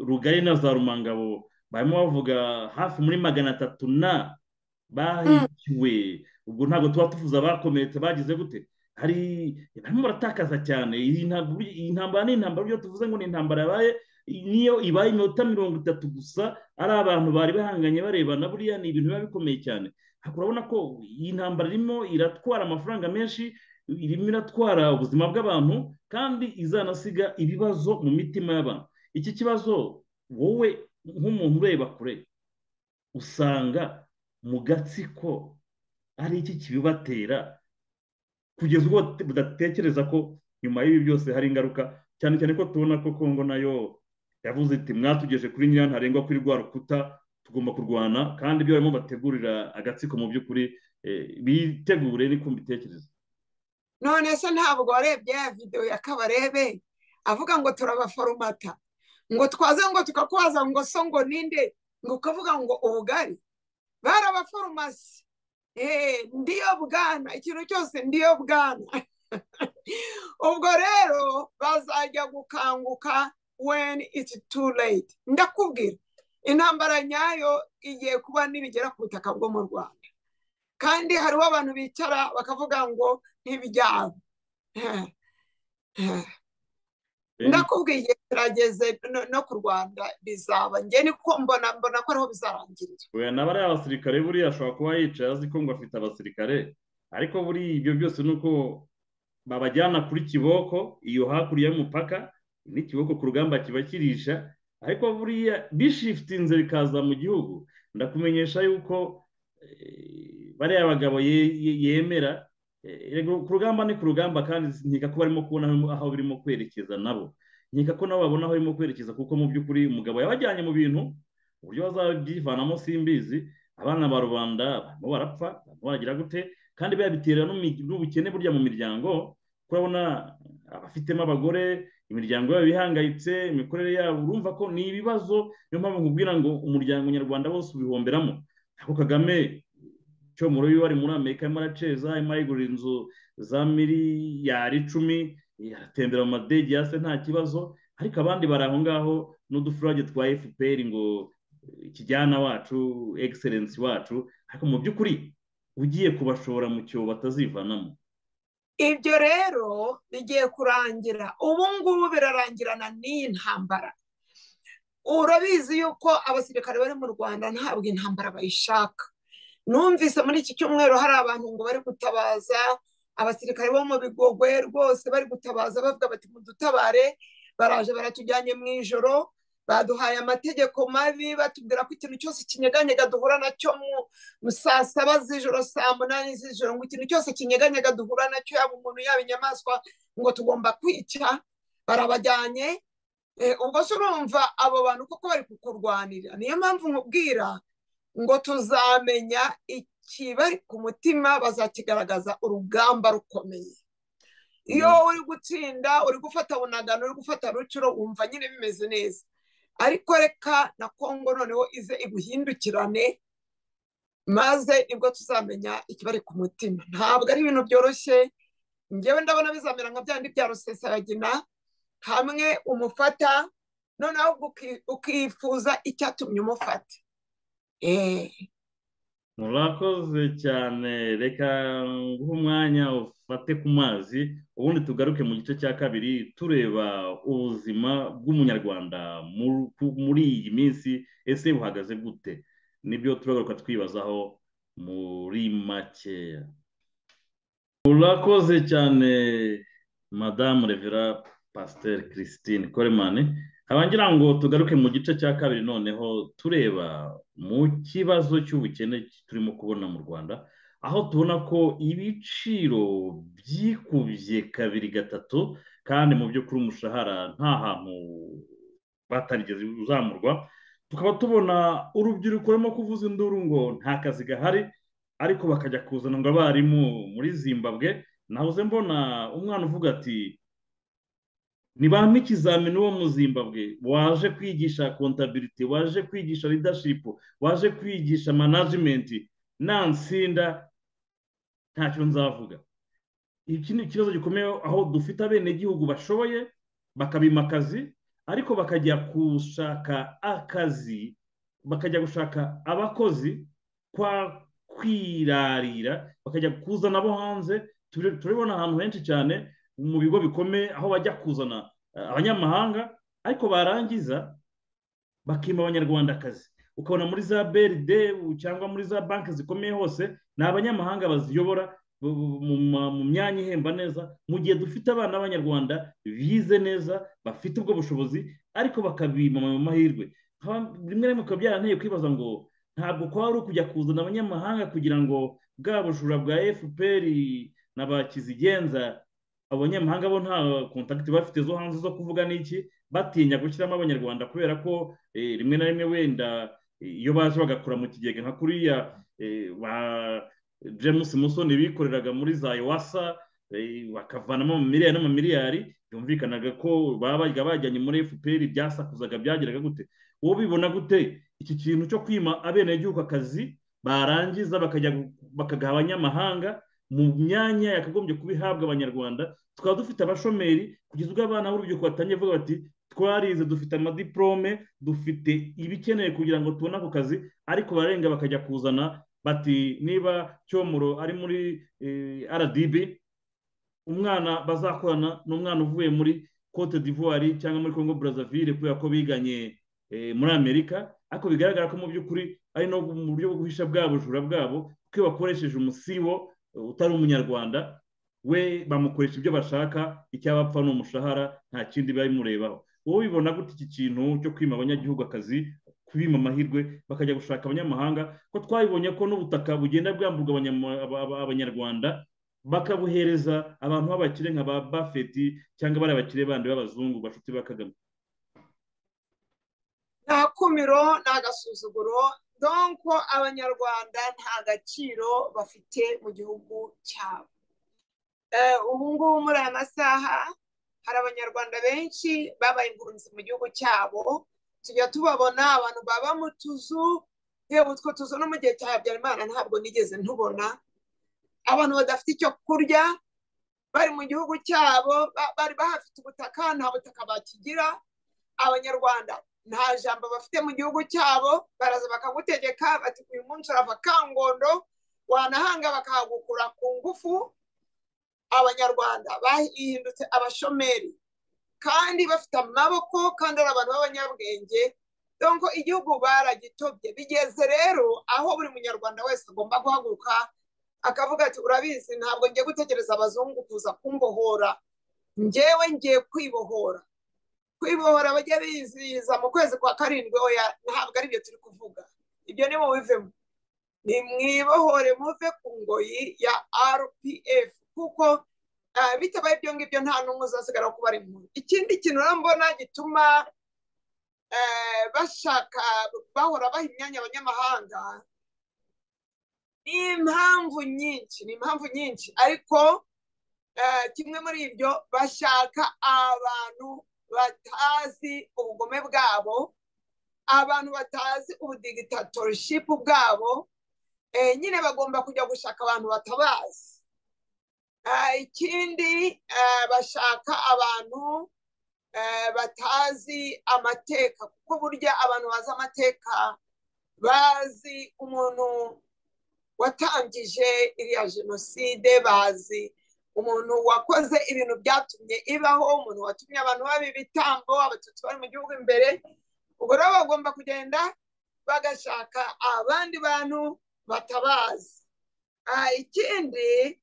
rugari na za rumangabo barimo bavuga hafi muri magana atatu na bahikiwe ubwo ntabwo tuba tuvuze abakomeretse bagize gute hari barimo baratakaza cyane iyi ntambara ni intambara ibyo tuvuze ngo ni intambara yabaye niyo ibaye iminota mirongo itatu gusa ari abantu bari bahanganye barebana buriya ni ibintu biba bikomeye cyane urabona ko iyi ntambara irimo iratwara amafaranga menshi irimo iratwara ubuzima bw'abantu kandi izanasiga ibibazo mu mitima y'abantu iki kibazo wowe nk'umuntu ureba kure usanga mu gatsiko ari iki kibibatera kugeza ubwo budatekereza ko nyuma y'ibi byose hari ingaruka cyane cyane ko tubona ko kongo nayo yavuze iti mwatugeje kuri nyirana ntarengwa kuri rwa rukuta tugomba kurwana kandi ibyo barimo bategurira agatsiko mu by'ukuri bitegure ni kumva ibitekerezo none se ntabwo warebye ya videwo ya kabarebe avuga ngo turabaforomata ngo twaze ngo tukakubaza ngo so ngo ninde ngo ukavuga ngo ubugari barabaforomasi ndiyo bwana ikintu cyose ndiyo bwana ubwo rero bazajya gukanguka when it's too late ndakubwira intambara nyayo igiye kuba nibigera ku butaka bwo mu rwanda kandi hariho abantu bicara bakavuga ngo ntibijyabo ndakubwiye kirageze no ku rwanda bizaba ngeni niko mbona mbona ko ariho bizarangirira we naba ari abasirikare buriya ashobora kuba yicaye azi ko ngo afite abasirikare ariko buriya ibyo byose ni uko babajyana kuri kiboko iyo hakurya y'umupaka n'ikiboko ku rugamba kiba kirisha ariko buriya bishifitinze bikaza mu gihugu ndakumenyesha yuko bariya bagabo yemera ku rugamba ni ku rugamba kandi nkeka ko barimo kubona aho birimo kwerekeza nabo nkeka ko nabo babona aho birimo kwerekeza kuko mu by'ukuri umugabo yabajyanye mu bintu uburyo bazabyivanamo simbizi abana ba rubanda barimo barapfa barimo baragira gute kandi babitera n'ubukene burya mu miryango urabona abafitemo abagore imiryango yabo ihangayitse imikorere yabo urumva ko ni ibibazo niyo mpamvu nkubwira ngo umuryango nyarwanda wose ubihomberamo ariko kagame cyo mu rubi wari muri amerika arimo araceza arimo arigurira inzu za miliyari icumi aratembera mu madege ya se nta kibazo ariko abandi bari aho ngaho n'udufurage twa fpr ngo kijyana wacu egiserensi wacu ariko mu by'ukuri ugiye kubashora mu cyobo batazivanamo ibyo rero bigiye kurangira ubu ngubu birarangirana n'iyi ntambara urabizi yuko abasirikare bari mu rwanda ntabwo intambara bayishaka numvise muri iki cyumweru hari abantu ngo bari gutabaza abasirikare bo mu bigogwe rwose bari gutabaza bavuga bati mudutabare baraje baratujyanye mu ijoro baduhaye amategeko mabi batubwira ko ikintu cyose kinyeganyega duhura nacyo mu saa saba z'ijoro saa munani z'ijoro ngo ikintu cyose kinyeganyega duhura nacyo yaba umuntu yaba inyamaswa ngo tugomba kwica barabajyanye ubwo se urumva abo bantu koko bari kukurwanira niyo mpamvu nkubwira ngo tuzamenya ikibari ku mutima bazakigaragaza urugamba rukomeye iyo uri gutsinda uri gufata bunagano uri gufata rucuro wumva nyine bimeze neza ariko reka na kongo noneho ize iguhindukirane maze nibwo tuzamenya ikibari ku mutima ntabwo ari ibintu byoroshye ngewe ndabona bizamera nka byandi bya rusesabagina hamwe umufata noneho ukifuza icyatumye umufata murakoze cyane reka nguhe umwanya ufate ku mazi ubundi tugaruke mu gice cya kabiri tureba ubuzima bw'umunyarwanda muri iyi minsi ese buhagaze gute nibyo turagaruka twibazaho muri makeya murakoze cyane madamu revera pasiteri christine koremani abangira ngo tugaruke mu gice cya kabiri noneho tureba mu kibazo cy'ubukene turimo kubona mu rwanda aho tubona ko ibiciro byikubye kabiri gatatu kandi mu by'ukuri umushahara nta hantu batarigeze uzamurwa tukaba tubona urubyiruko rurimo kuvuza induru ngo nta kazi gahari ariko bakajya kuzana ngo abarimu muri zimbabwe nahoze mbona umwana uvuga ati ni bamwe ikizamini wo mu zimbabwe waje kwigisha kontabiriti waje kwigisha ridashipu waje kwigisha manajimenti nansinda ntacyo nzavuga iki ni ikibazo gikomeye aho dufite abenegihugu bashoboye bakabima akazi ariko bakajya gushaka akazi bakajya gushaka abakozi kwa kwirarira bakajya kuzana abo hanze turabona ahantu henshi cyane mu bigo bikomeye aho bajya kuzana abanyamahanga ariko barangiza bakima abanyarwandakazi ukabona muri za brd cyangwa muri za banki zikomeye hose ni abanyamahanga baziyobora mu myanya ihemba neza mu gihe dufite abana b'abanyarwanda bize neza bafite ubwo bushobozi ariko bakabima mu mahirwe rimwe rimwe bikaba byaranteye kwibaza ngo ntabwo kwaba ari ukujya kuzana abanyamahanga kugira ngo bwa bujura bwa fpr na ba kizigenza abanyamahanga bo nta kontakiti bafite zo hanze zo kuvuga n'iki batinya gushyiramo abanyarwanda kubera ko rimwe na rimwe wenda iyo baje bagakora mu kigega nka kuriya ba james musoni bikoreraga muri za iwasa bakavanamo miliyari n'amamiliyari byumvikanaga ko bajya bajyanye muri fpr byasakuzaga byageraga gute wowe bibona gute iki kintu cyo kwima abenegihugu akazi barangiza bakajya bakagaha abanyamahanga mu myanya yakagombye kuba ihabwa abanyarwanda tukaba dufite abashomeri kugeza ubwo abana b'urubyiruko batangiye bavuga bati twarize dufite amadiporome dufite ibikenewe kugira ngo tubone ako kazi ariko barenga bakajya kuzana bati niba cyomoro ari muri rdb umwana bazakorana ni umwana uvuye muri cote d'ivoire cyangwa muri congo brazzaville kubera ko biganye muri amerika ariko bigaragara ko mu by'ukuri ari no mu buryo bwo guhisha bwa bujura bwabo kuko iyo bakoresheje umusibo utari umunyarwanda we bamukoresha ibyo bashaka icyabapfa ni umushahara nta kindi biba bimurebaho wowe ubibona gutya iki kintu cyo kwima abanyagihugu akazi kubima amahirwe bakajya gushaka abanyamahanga ko twabibonye ko n'ubutaka bugenda bwamburwa abanyarwanda bakabuhereza abantu b'abakire nka ba bafeti cyangwa bari abakire bandi b'abazungu bashuti ba kagame nta kumiro nta gasuzuguro donko abanyarwanda nta gaciro bafite mu gihugu cyabo ubu ngubu muri aya masaha hari abanyarwanda benshi babaye impunzi mu gihugu cyabo tujya tubabona abantu baba mu tuzu yewe utwo tuzu no mu gihe cya habyarimana ntabwo nigeze ntubona abantu badafite icyo kurya bari mu gihugu cyabo bari bahafite ubutaka nta butaka bakigira abanyarwanda nta jambo bafite mu gihugu cyabo baraza bakagutegeka bati uyu munsi urava kangondo wanahanga bakahagukura ku ngufu abanyarwanda bahindutse abashomeri kandi bafite amaboko kandi ari abantu b'abanyabwenge donko igihugu baragitobye bigeze rero aho buri munyarwanda wese agomba guhaguruka akavuga ati urabizi ntabwo ngiye gutegereza abazungu kuza kumbohora ngewe ngiye kwibohora kwibohora bajya bizihiza mu kwezi kwa karindwi oya ntabwo ari byo turi kuvuga ibyo ni bivemo ni mwibohore muve ku ngoyi ya rpf kuko bitabaye ibyo ngibyo nta n'umwe uzasigara kuba ari muri ikindi kintu mbona gituma bashaka bahora baha imyanya abanyamahanga ni impamvu nyinshi ni impamvu nyinshi ariko kimwe muri ibyo bashaka abantu batazi ubugome bwabo abantu batazi ubudigitatorishipu bwabo nyine bagomba kujya gushaka abantu batabazi ikindi bashaka abantu batazi amateka kuko burya abantu bazi amateka bazi umuntu watangije iriya jenoside bazi umuntu wakoze ibintu byatumye ibaho umuntu watumye abantu baba ibitambo abatutsi bari mu gihugu imbere ubwo rero bagomba kugenda bagashaka abandi bantu batabazi ikindi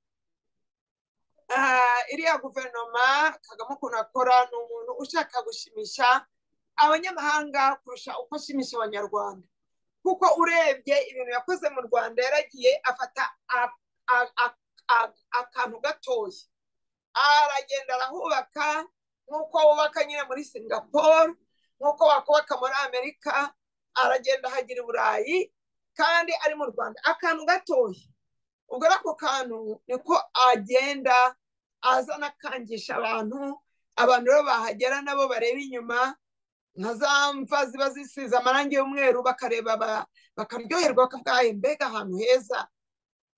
iriya guverinoma kagame ukuntu akora ni umuntu ushaka gushimisha abanyamahanga kurusha uko ashimisha abanyarwanda kuko urebye ibintu yakoze mu rwanda yaragiye afata akantu gatoya aragenda arahubaka nk'uko wubaka nyine muri singapore nk'uko wakubaka muri amerika aragenda ahagira i burayi kandi ari mu rwanda akantu gatoya ubwo ari ako kantu niko agenda azana akangisha abantu abantu rero bahagera nabo bareba inyuma nka za mva ziba zisize amarangi y'umweru bakareba bakaryoherwa bakavuga mbega ahantu heza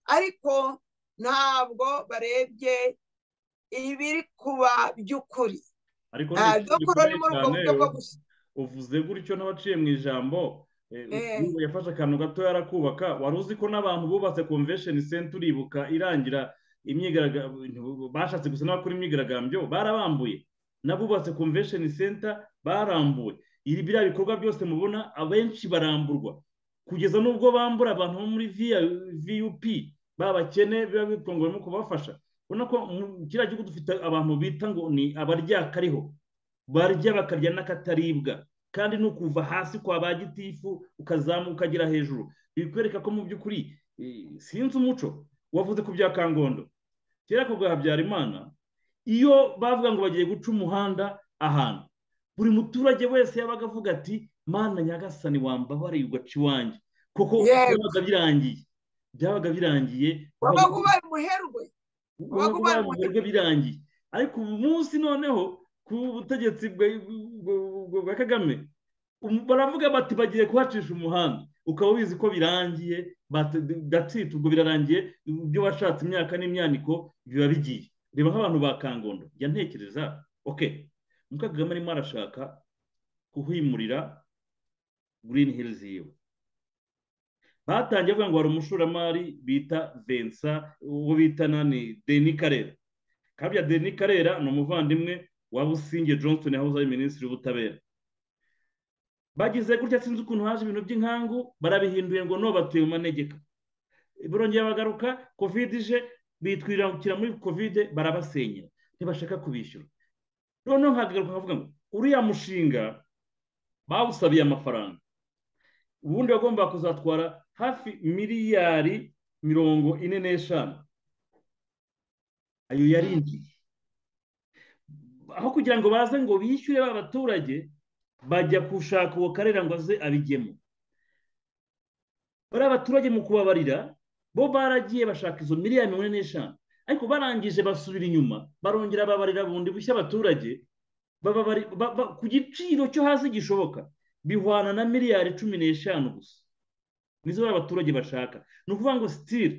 ariko ntabwo barebye ibiri kuba by'ukuri ariko ni muri ubwo buryo bwo gusa uvuze gutyo n'abaciye mu ijambo yafashe akantu gato yarakubaka wari uzi ko n'abantu bubatse komvesheni senta uribuka irangira bashatse gusa n'abakora imyigaragambyo barabambuye n'abubatse komvesheni senta barambuwe ibi biriya bikorwa byose mubona abenshi baramburwa kugeza n'ubwo bambura abantu bo muri viyupi babakene biba bitunguwemo kubafasha ubona ko kiriya gihugu dufite abantu bita ngo ni abaryakariho barya bakarya n'akataribwa kandi ni ukuva hasi kwa ba gitifu ukazamuka ukagera hejuru bikwereka ko mu by'ukuri sinzi umuco wavuze ku bya kangondo kera ku bwa habyarimana iyo bavuga ngo bagiye guca umuhanda ahantu buri muturage wese yabaga avuga ati mana nyagasani wambabariye ugaca iwanjye kuko byabaga birangiye byabaga birangiye wabaga ubaye umuherwe wabaga ubaye umuherwe birangiye ariko ubu munsi noneho ku butegetsi bwa kagame baravuga bati bagiye kuhacisha umuhanda ukaba ubizi ko birangiye gatwite ubwo birarangiye ibyo washatse imyaka n'imyaniko biba bigiye reba nk'abantu ba kangondo jya ntekereza oke muka kagame arimo arashaka kuhimurira green hills yiwe batangiye avuga ngo hari umushoramari bita vensa uwo bita nani deni karera kabya deni karera ni umuvandimwe wa businge johnson yahoze ari minisitiri w'ubutabera bagize gutya sinzi ukuntu haje ibintu by'inkangu barabihinduye ngo no batuye mu manegeka barongera bagaruka kovide ije bitwirukira muri kovide barabasenyera ntibashaka kubishyura noneho nkagaruka nkavuga ngo uriya mushinga bawusabiye amafaranga ubundi bagomba kuzatwara hafi miliyari mirongo ine n'eshanu ayo yarinjiye aho kugira ngo baze ngo bishyure ba baturage bajya gushaka uwo karera ngo aze abigemo bariya baturage mu kubabarira bo baragiye bashaka izo miliyari mirongo ine n'eshanu ariko barangije basubira inyuma barongera babarira bundi bushya abaturage ku giciro cyo hasi gishoboka bihwana na miliyari cumi n'eshanu gusa nizo bariya abaturage bashaka ni ukuvuga ngo sitire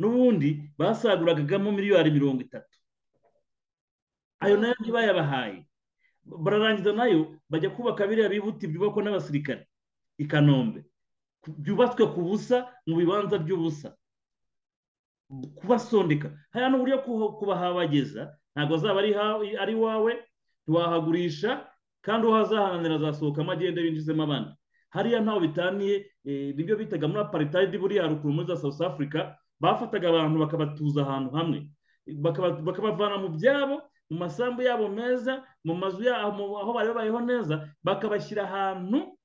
n'ubundi basaguragamo miliyari mirongo itatu ayo nayo ntibayabahaye bararangiza nayo bajya kubaka biriya bibuti byubakwa n'abasirikare i kanombe byubatswe ku busa mu bibanza by'ubusa kubasondeka hariya ni uburyo kubahabageza ntabwo azaba ari iwawe ntiwahagurisha kandi uwo azahananira azasohokamo agende binjizemo abandi hariya ntaho bitaniye nibyo bitaga muri aparitayidi buriya haruguru muri za south africa bafataga abantu bakabatuza ahantu hamwe bakabavana mu byabo mu masambu yabo meza mu mazu yabo aho bari babayeho neza bakabashyira ahantu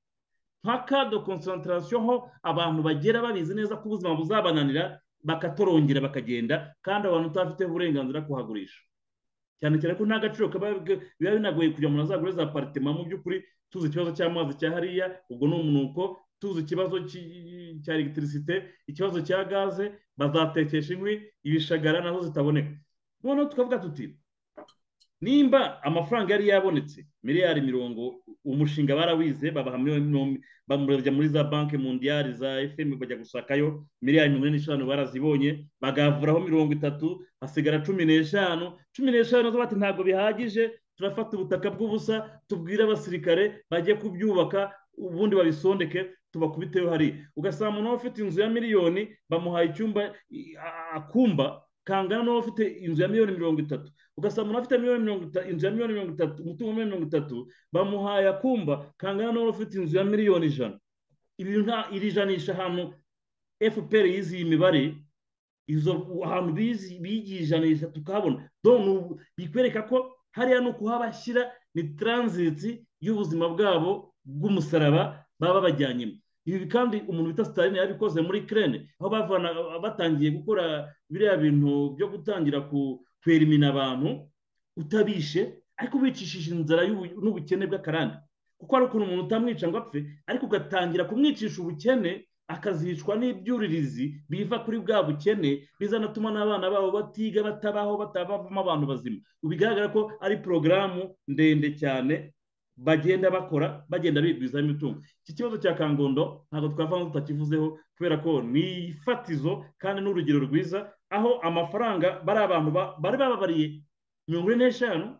nka de konsantarasiyo ho abantu bagera babizi neza ko ubuzima buzabananira bakatorongera bakagenda kandi abantu utafiteho uburenganzira kuhagurisha cyane cyane ko nta gaciro biba binagoye kugira umuntu azagure za paritema mu by'ukuri tuzi ikibazo cy'amazi cya hariya ubwo ni umunuko tuzi ikibazo cya elegitirisite ikibazo cya gaze bazatekesha inkwi ibishagara nazo zitaboneka noneho tukavuga tuti nimba amafaranga yari yabonetse miliyari mirongo umushinga barawize bamurabya muri za banki mundiyari za fm bajya gushakayo miliyari mirongo ine n'eshanu barazibonye bagavuraho mirongo itatu hasigara cumi n'eshanu cumi n'eshanu nazo bati ntabwo bihagije turafata ubutaka bw'ubusa tubwire abasirikare bajye kubyubaka ubundi babisondeke tubakubiteho hariya ugasanga umuntu ufite inzu ya miliyoni bamuhaye icyumba akumba kangana n'uwo ufite inzu ya miliyoni mirongo itatu ugasanga umuntu afite inzu ya miliyoni mirongo itatu umutungo wa mirongo itatu bamuhaye akumba kangana n'uwo ufite inzu ya miliyoni ijana iri janisha ahantu fpr yizi iyi mibare izo ahantu bigiye ijanisha tukahabona bikwereka ko hariya ni ukuhabashyira ni taranziti y'ubuzima bwabo bw'umusaraba baba babajyanyemo ibi kandi umuntu bita sitaline yabikoze muri kerene aho bavana batangiye gukora biriya bintu byo gutangira kwerimina abantu utabishe ariko ubicishije inzara n'ubukene bw'akarande kuko hari ukuntu umuntu utamwica ngo apfe ariko ugatangira kumwicisha ubukene akazicwa n'ibyuririzi biva kuri bwa bukene bizanatuma n'abana babo batiga batabaho batabavamo abantu bazima bigaragara ko ari porogaramu ndende cyane bagenda bakora bagenda bigwizaho imitungo iki kibazo cya kangondo ntabwo twavamo tutakivuzeho kubera ko ni ifatizo kandi ni urugero rwiza aho amafaranga bari abantu bari bababariye mirongo ine n'eshanu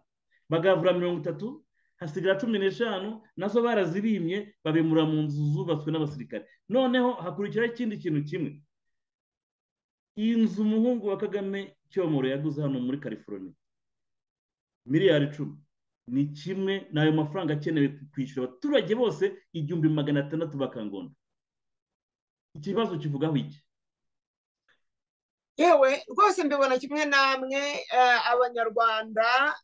bagavura mirongo itatu hasigara cumi n'eshanu nazo barazibimye babimura mu nzu zubatswe n'abasirikare noneho hakurikiraho ikindi kintu kimwe iyi nzu umuhungu wa kagame cyomoro yaguze hano muri california miliyari icumi ni kimwe ni ayo mafaranga akenewe kwishyura abaturage bose igihumbi magana atandatu bakangondo ikibazo kivugaho iki yewe rwose mbibona kimwe namwe abanyarwanda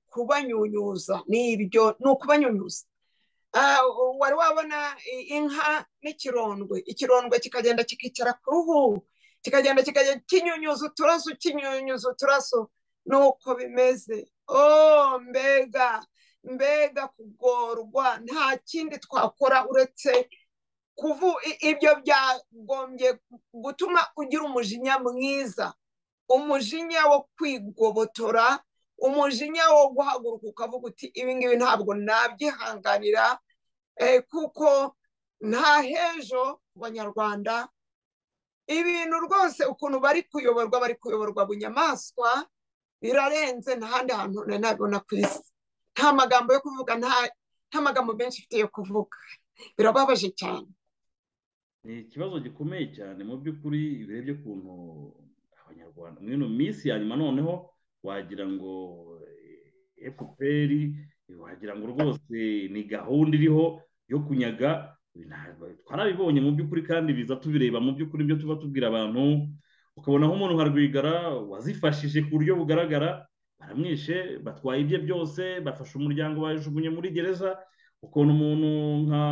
kubanyunyuza ni ibyo ni ukubanyunyuza wari wabona inka n'ikirondwe ikirondwe kikagenda kikicara ku ruhu kikagenda kikagenda kinyunyuza uturaso kinyunyuza uturaso nuko bimeze oh mbega mbega kugorwa nta kindi twakora uretse kuvu ibyo byagombye gutuma ugira umujinya mwiza umujinya wo kwigobotora umujinya wo guhaguruka ukavuga uti ibi ngibi ntabwo nabyihanganira kuko nta hejo ku banyarwanda ibintu rwose ukuntu bari kuyoborwa bari kuyoborwa bunyamaswa birarenze n'ahandi hantu nabibona ku isi nta magambo yo kuvuga nta magambo menshi ufite yo kuvuga birababaje cyane ni ikibazo gikomeye cyane mu by'ukuri birebye ukuntu abanyarwanda muri ino minsi ya nyuma noneho wagira ngo efuperi wagira ngo rwose ni gahunda iriho yo kunyaga twarabibonye mu by'ukuri kandi biza tubireba mu by'ukuri ibyo tuba tubwira abantu ukabona nk'umuntu nka rwigara wazifashije ku buryo bugaragara baramwishe batwaye ibye byose bafashe umuryango bajugunye muri gereza ukuntu umuntu nka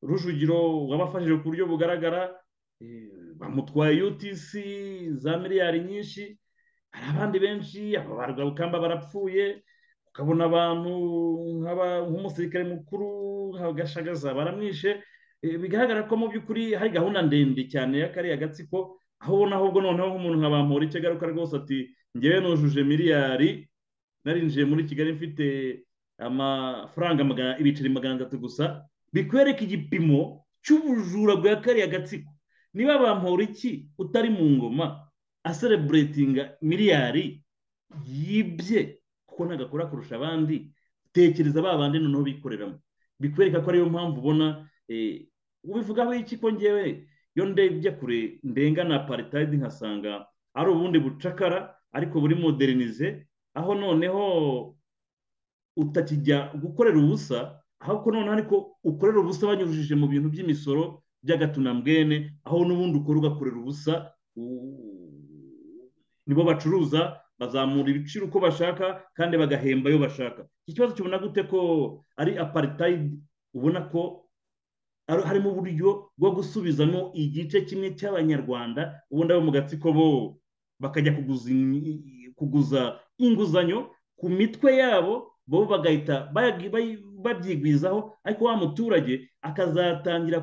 rujugiro wabafashije ku buryo bugaragara bamutwaye utc za miliyari nyinshi hari abandi benshi ababarwa barapfuye ukabona abantu nk'umusirikare mukuru nka gashagaza baramwishe bigaragara ko mu by'ukuri hari gahunda ndende cyane y'akariya gatsiko aho ubona ahubwo noneho nk'umuntu nka bamuri agaruka rwose ati ngewe nujuje miliyari narinjiye muri kigali mfite amafaranga ibiceri magana atatu gusa bikwereka igipimo cy'ubujura bwa kariya gatsiko niba bamura iki utari mu ngoma asereburetinga miliyari yibye kuko ntabwo akora kurusha abandi tekereza ba bandi noneho bikoreramo bikwereka ko ariyo mpamvu ubona ubivugaho iki ko ngewe iyo ndebye kure ndenga na paritayidi nkasanga ari ubundi bucakara ariko buri modernize aho noneho utakijya gukorera ubusa ahubwo noneho ariko ukorera ubusa banyujije mu bintu by'imisoro by'agatunambwene aho n'ubundi ukora ugakorera ubusa nibo bacuruza bazamura ibiciro uko bashaka kandi bagahemba iyo bashaka iki kibazo kibona gute ko ari aparitayidi ubona ko harimo uburyo bwo gusubizamo igice kimwe cy'abanyarwanda ubundi abo mu gatsiko bo bakajya kuguza inguzanyo ku mitwe yabo bo bagahita babyigwizaho ariko wa muturage akazatangira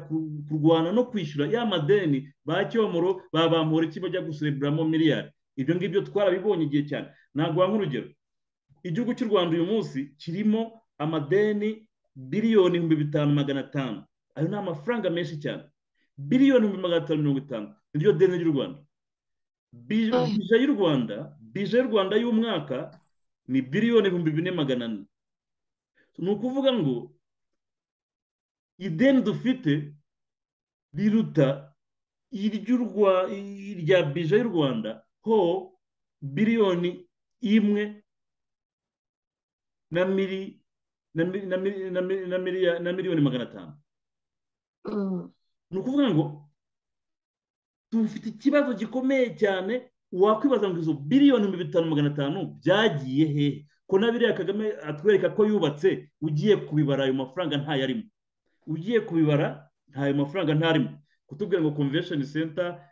kurwana no kwishyura ya madeni ba cyomoro babamura iki bajya gusereburamo miliyari ibyo ngibyo twarabibonye igihe cyane ntabwo nk'urugero igihugu cy'u rwanda uyu munsi kirimo amadeni biliyoni ibihumbi bitanu magana atanu ayo ni amafaranga menshi cyane biliyoni ibihumbi magana atanu mirongo itanu niryo deni ry'u rwanda bije y'u rwanda bije y'u rwanda y'umwaka ni biliyoni ibihumbi bine magana ane ni ukuvuga ngo ideni dufite riruta irya bije y'u rwanda ho biliyoni imwe na miliyoni magana atanu ni ukuvuga ngo dufite ikibazo gikomeye cyane wakwibaza ngo izo biliyoni bitanu magana atanu byagiye hehe ko na biriya kagame atwereka ko yubatse ugiye kubibara ayo mafaranga ntayarimo ugiye kubibara ntayo mafaranga ntarimo kutubwira ngo convention center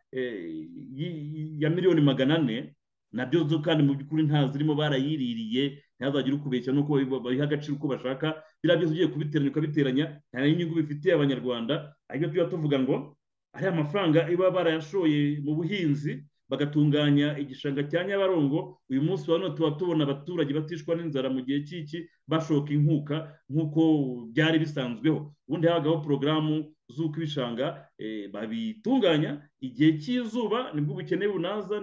ya miliyoni magana ane nabyo zo kandi mu by'ukuri ntazirimo barayiririye ntihazagire ukubeshya nuko babiha agaciro uko bashaka biriya byose ugiye kubiteranya ukabiteranya nta n'inyungu bifitiye abanyarwanda ariko tuba tuvuga ngo ariya mafaranga iba barayashoye mu buhinzi bagatunganya igishanga cya nyabarongo uyu munsi wa none tuba tubona abaturage batishwa n'inzara mu gihe cy'iki bashoka inkuka nk'uko byari bisanzweho ubundi habagaho porogaramu z'uko ibishanga babitunganya igihe cy'izuba nibwo ubukene bunaza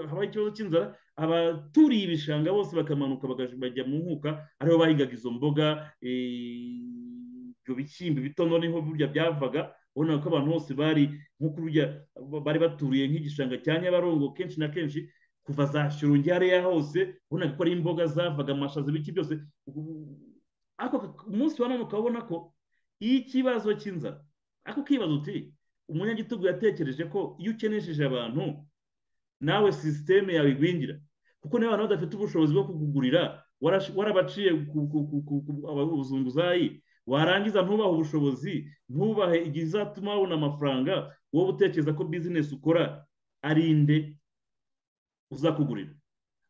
habaho ikibazo cy'inzara abaturiye ibishanga bose bakamanuka bajya mu nkuka ariho bahingaga izo mboga ibyo bishyimbo bitono niho burya byavaga ubona ko abantu bose bari nk'uko bari baturiye nk'igishanga cya nyabarongo kenshi na kenshi kuva za shirungi hariya hose ubona ko ari imboga zavaga amashaza ibiki byose ariko umunsi wa none ukabona ko iyo ikibazo cy'inzara ariko ukibaza uti umunyagitugu yatekereje ko iyo ukenesheje abantu nawe sisiteme yawe igwingira kuko niba abantu badafite ubushobozi bwo kukugurira warabaciye abazunguzayi warangiza ntubahe ubushobozi ntubahe igihe izatuma wabona amafaranga wowe utekereza ko bizinesi ukora ari inde uzakugurira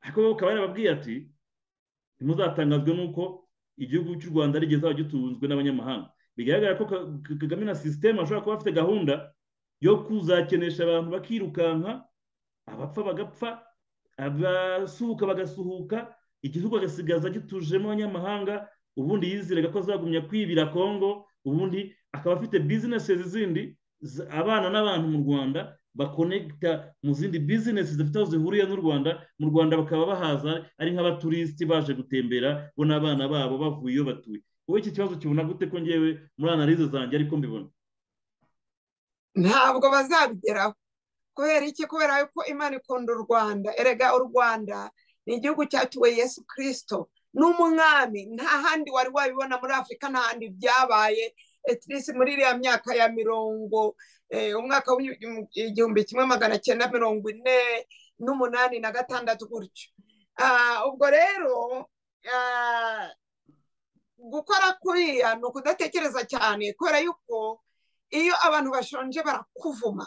ariko wowe ukaba yarababwiye ati ntimuzatangazwe n'uko igihugu cy'u rwanda rigeze gitunzwe n'abanyamahanga bigaragara ko kagame na sisiteme ashobora kuba afite gahunda yo kuzakenesha abantu bakirukanka abapfa bagapfa abasuhuka bagasuhuka igihugu agasigaza gitujemo abanyamahanga ubundi yizeraga ko azagumya kwibira kongo ubundi akaba afite bizinesi zindi abana n'abantu mu rwanda bakonegita mu zindi bizinesi zifite aho zihuriye n'u rwanda mu rwanda bakaba bahaza ari nk'abaturisiti baje gutembera bo n'abana babo bavuye iyo batuye wowe iki kibazo kibona gute ko ngewe muri analize zanjye ariko mbibona ntabwo bazabigeraho kubera iki kubera ko imana ikunda u rwanda erega u rwanda ni igihugu cyatuwe yesu kirisito n'umwami nta handi wari wabibona muri afurika nta handi byabaye etirisi muri iriya myaka ya mirongo umwaka w'igihumbi kimwe magana cyenda mirongo ine n'umunani na gatandatu gutyo ubwo rero gukora kuriya ni ukudatekereza cyane kubera yuko iyo abantu bashonje barakuvuma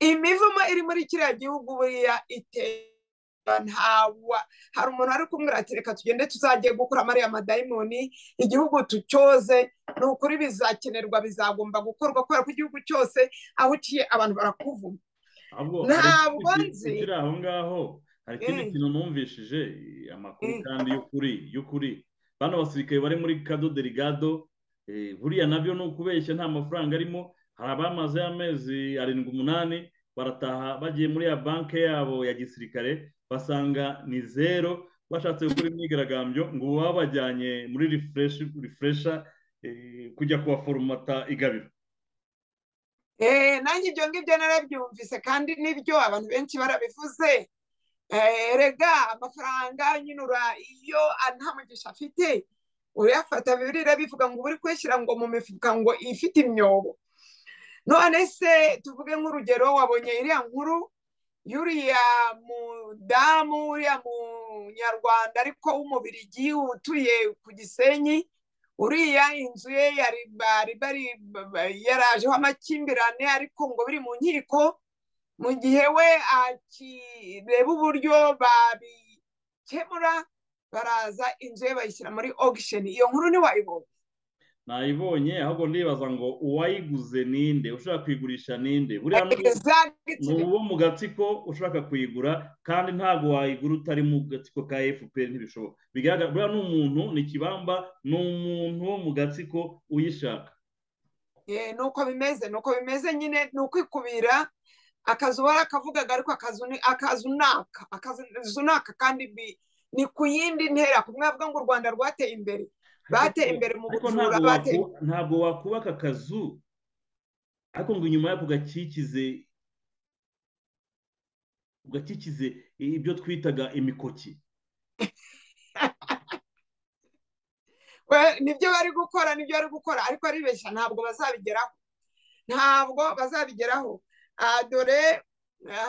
imivumo iri muri kiriya gihugu buriya itera ntawa hari umuntu ari kumwira ati reka tugende tuzajye gukura mariya madayimoni igihugu tucyoze ni ukuri bizakenerwa bizagomba gukorwa kubera ko igihugu cyose aho uciye abantu barakuvuma ntabwo nzi ukiri aho ngaho hari ikindi kintu numvishije amakuru kandi y'ukuri y'ukuri bano basirikare bari muri kado derigado buriya nabyo ni ukubeshya nta mafaranga arimo hari abamaze amezi arindwi umunani barataha bagiye muri ya banki yabo ya gisirikare basanga ni zero bashatse gukora imyigaragambyo ngo babajyanye muri rifuresha kujya kubaforomata igabiro nanjye ibyo ngibyo narabyumvise kandi nibyo abantu benshi barabivuze rega amafaranga anyura iyo nta mugisha afite uyafata bibiliya bivuga ngo uba uri kuyashyira ngo mu mifuka ngo ifite imyobo none se tuvuge nk'urugero wabonye iriya nkuru y'uriya mudamu uriya munyarwanda ariko w'umubirigi utuye ku gisenyi uriya inzu ye yarajeho amakimbirane ariko ngo biri mu nkiko mu gihe we akireba uburyo babikemura baraza inzu ye bayishyira muri ogisheni iyo nkuru ntiwayibonye nayibonye ahubwo ndibaza ngo uwayiguze ninde ushaka kuyigurisha ninde buriya ni uwo mu gatsiko ushaka kuyigura kandi ntabwo wayigura utari mu gatsiko ka fpr ntibishoboka bigaragara buriya ni umuntu ni ikibamba ni umuntu wo mu gatsiko uyishaka ni uko bimeze ni uko bimeze nyine ni ukwikubira akazu barakavugaga ariko akazu ni akazu naka akazu naka kandi ni ku yindi ntera kumwe bavuga ngo u rwanda rwateye imbere bateye imbere mu bujura bateye ntabwo wakubaka akazu ariko ngo inyuma yako gakikize gakikize ibyo twitaga imikoki nibyo bari gukora nibyo bari gukora ariko aribeshya ntabwo bazabigeraho ntabwo bazabigeraho dore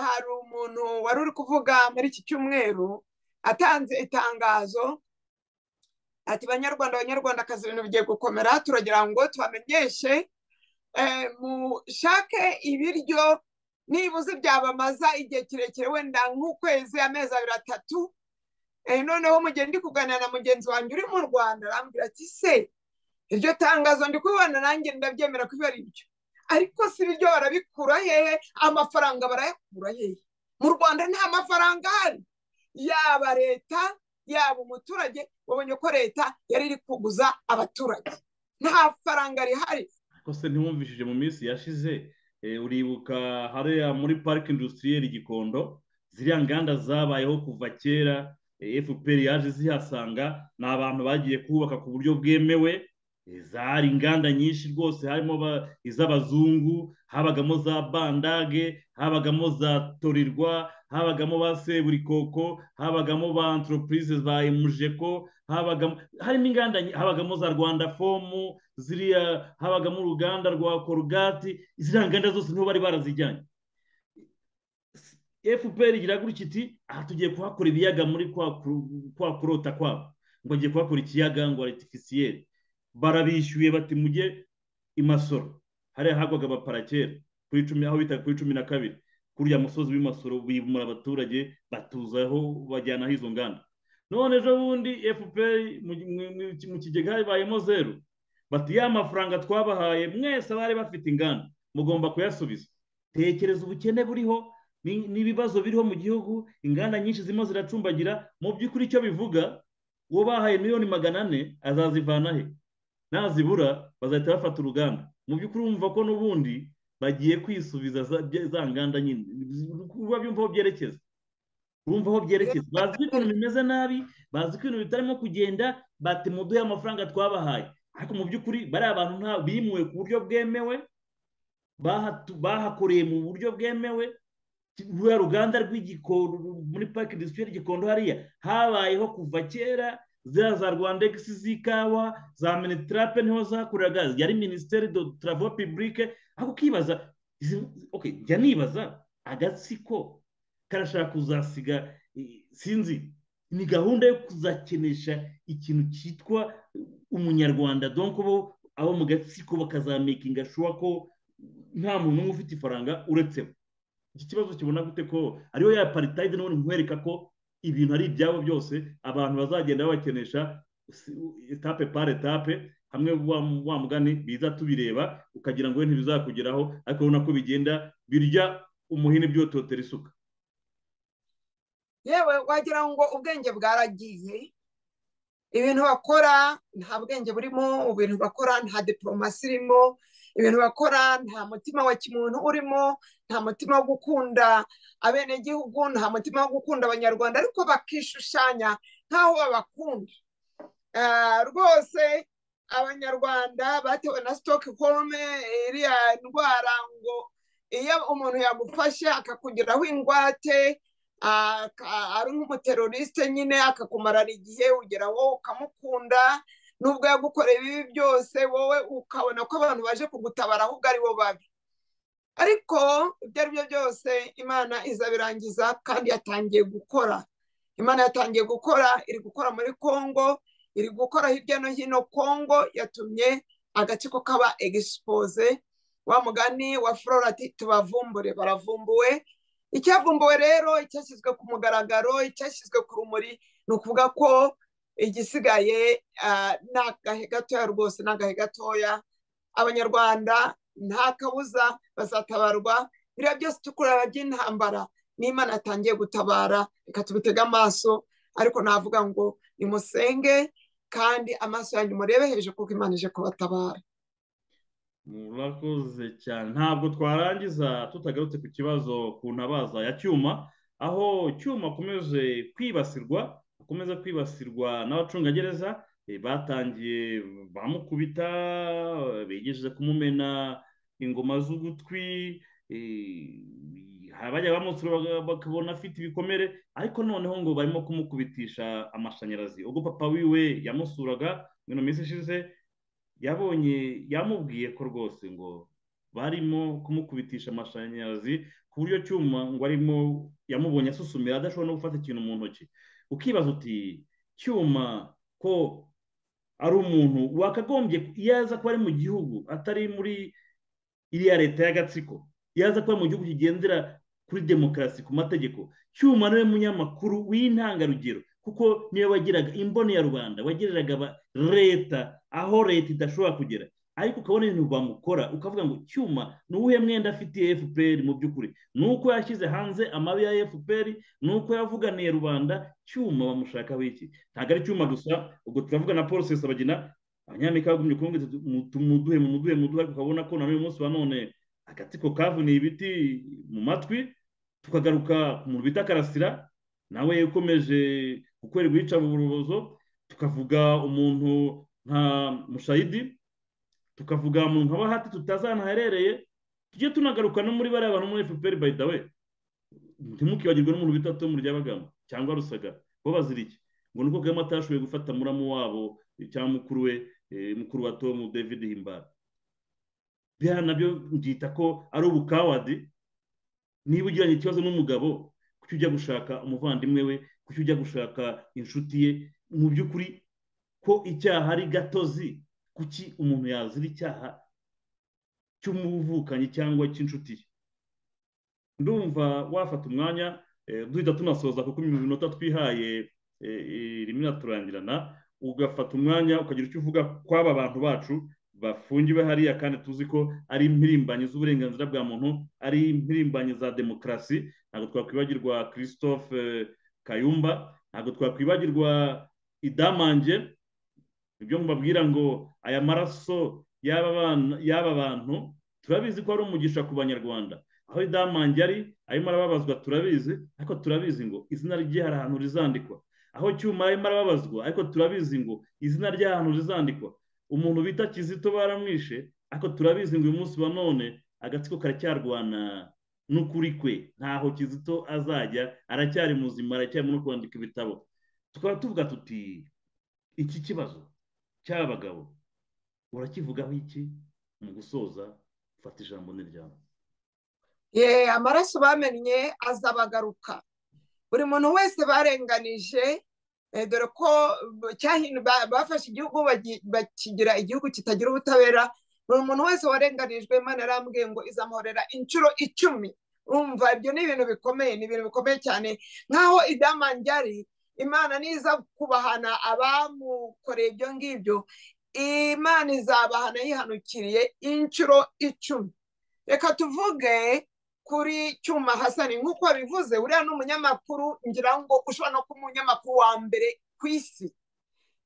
hari umuntu wari uri kuvuga muri iki cyumweru atanze itangazo ati banyarwanda abanyarwandakazi ibintu bigiye gukomera turagira ngo tubamenyeshe mushake ibiryo nibuze byabamaza igihe kirekire wenda nk'ukwezi amezi abiri atatu noneho mugihe ndi kuganira na mugenzi wanjye uri mu rwanda arambwira ati se iryo tangazo ndi kubibona nanjye ndabyemera ko ari ibyo ariko si ibiryo barabikura hehe amafaranga barayakura hehe mu rwanda nta mafaranga ahari yaba leta yaba umuturage babonye ko leta yari iri kuguza abaturage nta faranga rihari kose ntiwumvishije mu minsi yashize uribuka hariya muri parike industiriyeri gikondo ziriya nganda zabayeho kuva kera fpr yaje zihasanga ni abantu bagiye kubaka ku buryo bwemewe hari inganda nyinshi rwose harimo iz'abazungu habagamo za bandage habagamo za torirwa habagamo ba seburikoko habagamo ba antoropurize za emujeko habagamo harimo inganda habagamo za rwanda fomu ziriya habagamo uruganda rwa korugati ziriya nganda zose niho bari barazijyanye fpr igira gutya iti aha tugiye kuhakora ibiyaga muri kwa kurota kwabo ngo agiye kuhakora ikiyaga ngo aritifisiyeri barabishyuye bati mujye imasoro hariya hagwaga abaparakera kuri cumi aho bita kuri cumi na kabiri kuriya musozi w'imasoro bimura abaturage batuzaho bajyanaho izo nganda none ejo bundi fpr mu kigega habayemo zeru bati ya mafaranga twabahaye mwese abari bafite inganda mugomba kuyasubiza tekereza ubukene buriho n'ibibazo biriho mu gihugu inganda nyinshi zirimo ziracumbagira mu by'ukuri icyo bivuga uwo bahaye miliyoni magana ane azazivana he nazibura bazahita bafata uruganda mu by'ukuri wumva ko n'ubundi bagiye kwisubiza za nganda nyine kuba byumva aho byerekeza bumva aho byerekeza bazi ibintu bimeze nabi bazi ko ibintu bitarimo kugenda bati muduhe amafaranga twabahaye ariko mu by'ukuri bari abantu nta bimuwe ku buryo bwemewe bahakoreye mu buryo bwemewe ruriya ruganda rw'igikondo muri parike disitirikiti y'igikondo hariya habayeho kuva kera ziriya za rwandegisi z'ikawa za minitirape niho zakoreraga yari minisiteri do taravo pibulike aho ukibaza jya nibaza agatsiko karashaka kuzasiga sinzi ni gahunda yo kuzakenesha ikintu cyitwa umunyarwanda donko bo abo mu gatsiko bakazamekinga shuwa ko nta muntu umwe ufite ifaranga uretse iki kibazo kibona gute ko ariyo ya paritayide none nkwereka ko ibintu ari ibyabo byose abantu bazagenda bakenesha etape par etape hamwe wa mugani biza tubireba ukagira ngo ntibizakugeraho ariko urabona ko bigenda birya umuhini byototera isuka yewe wagira ngo ubwenge bwaragiye ibintu bakora nta bwenge burimo ibintu bakora nta diporomasi irimo ibintu bakora nta mutima wa kimuntu urimo nta mutima wo gukunda abenegihugu nta mutima wo gukunda abanyarwanda ariko bakishushanya nk'aho babakunda rwose abanyarwanda batewe na sitoke home iriya ndwara ngo iyo umuntu yagufashe akakugiraho ingwate ari nk'umuteroriste nyine akakumarara igihe ugera wowe ukamukunda nubwo yagukoreye ibibi byose wowe ukabona ko abantu baje kugutabara ahubwo ari bo babi ariko ibyo ari byo byose imana izabirangiza kandi yatangiye gukora imana yatangiye gukora iri gukora muri congo iri gukora hirya no hino congo yatumye agatsiko kaba egisipoze wa mugani wa florati tubavumbure baravumbuwe icyavumbuwe rero icyashyizwe ku mugaragaro icyashyizwe ku rumuri ni ukuvuga ko igisigaye ni agahe gatoya rwose ni agahe gatoya abanyarwanda nta kabuza bazatabarwa biriya byose tukureba by'intambara n'imana yatangiye gutabara reka tubitege amaso ariko navuga ngo nimusenge kandi amaso yanyu murebe hejuru kuko imana ije kubatabara murakoze cyane ntabwo twarangiza tutagarutse ku kibazo ku ntabaza ya cyuma aho cyuma akomeje kwibasirwa akomeza kwibasirwa n'abacungagereza batangiye bamukubita bigejeje kumumena ingoma z'ugutwi bajya bamusura bakabona afite ibikomere ariko noneho ngo barimo kumukubitisha amashanyarazi ubwo papa wiwe yamusuraga mu minsi ishize yabonye yamubwiye ko rwose ngo barimo kumukubitisha amashanyarazi ku buryo cyuma ngo arimo yamubonye asusumira adashobora no gufata ikintu mu ntoki ukibaza uti cyuma ko ari umuntu wakagombye iyo aza kuba ari mu gihugu atari muri iriya leta y'agatsiko iyo aza kuba mu gihugu kigendera kuri demokarasi ku mategeko cyuma niwe munyamakuru w'intangarugero kuko niyo wagiraga imboni ya rubanda wagereraga leta aho leta idashobora kugera ariko ukabona ibintu bamukora ukavuga ngo cyuma ni uwuhe mwenda afitiye fpr mu by'ukuri ni uko yashyize hanze amabi ya fpr ni uko yavuganiye rubanda cyuma bamushakaho iki ntabwo ari cyuma gusa ubwo turavuga na paul sesabagina abanyamerika bagumye kuvuga tumuduhe mumuduhe muduhe ariko ukabona ko na n'uyu munsi wa none agatsiko kavuniye ibiti mu matwi tukagaruka ku muntu bita karasira nawe ukomeje gukorerwa iyicarubozo tukavuga umuntu nka mushayidi tukavuga umuntu nka bahati tutazanaherereye tujye tunagaruka no muri bariya bantu muri fpr by the way ntimukibagirwe n'umuntu bita tom ryabagamo cyangwa rusagara bo bazira iki ngo nuko kagame atashoboye gufata muramu wabo cyangwa mukuru we mukuru wa tom david himbara biriya nabyo byita ko ari ubukawadi niba ugiranye ikibazo n'umugabo kuki ujya gushaka umuvandimwe we kuki ujya gushaka inshuti ye mu by'ukuri ko icyaha ari gatozi kuki umuntu yazira icyaha cy'umuvukanyi cyangwa cy'inshuti ye ndumva wafata umwanya duhita tunasoza kuko iminota twihaye irimo iraturangirana ugafata umwanya ukagira icyo uvuga kw'aba bantu bacu bafungiwe hariya kandi tuzi ko ari impirimbanyi z'uburenganzira bwa muntu ari impirimbanyi za demokarasi ntabwo twakwibagirwa christophe kayumba ntabwo twakwibagirwa idamange ibyo mubabwira ngo aya maraso y'aba bantu turabizi ko ari umugisha ku banyarwanda aho idamange ari arimo arababazwa turabizi ariko turabizi ngo izina rye hari ahantu rizandikwa aho cyuma arimo arababazwa ariko turabizi ngo izina rye hari ahantu rizandikwa umuntu bita kizito baramwishe ariko turabizi ngo uyu munsi wa none agatsiko karacyarwana n'ukuri kwe ntaho kizito azajya aracyari muzima aracyari no kwandika ibitabo tukaba tuvuga tuti iki kibazo cy'abagabo urakivugaho iki mu gusoza fata ijambo niryawe yeee amaraso bamennye azabagaruka buri muntu wese barenganije dore ko bafashe igihugu bakigira igihugu kitagira ubutabera buri muntu wese warenganijwe imana yarambwiye ngo izamuhorera inshuro icumi urumva ibyo ni ibintu bikomeye ni ibintu bikomeye cyane nk'aho idamangari imana niza kubahana abamukoreye ibyo ngibyo imana izabahana yihanukiriye inshuro icumi reka tuvuge kuri cyuma hasani nk'uko bivuze uriya ni umunyamakuru ngira ngo ushobora no kuba umunyamakuru wa mbere ku isi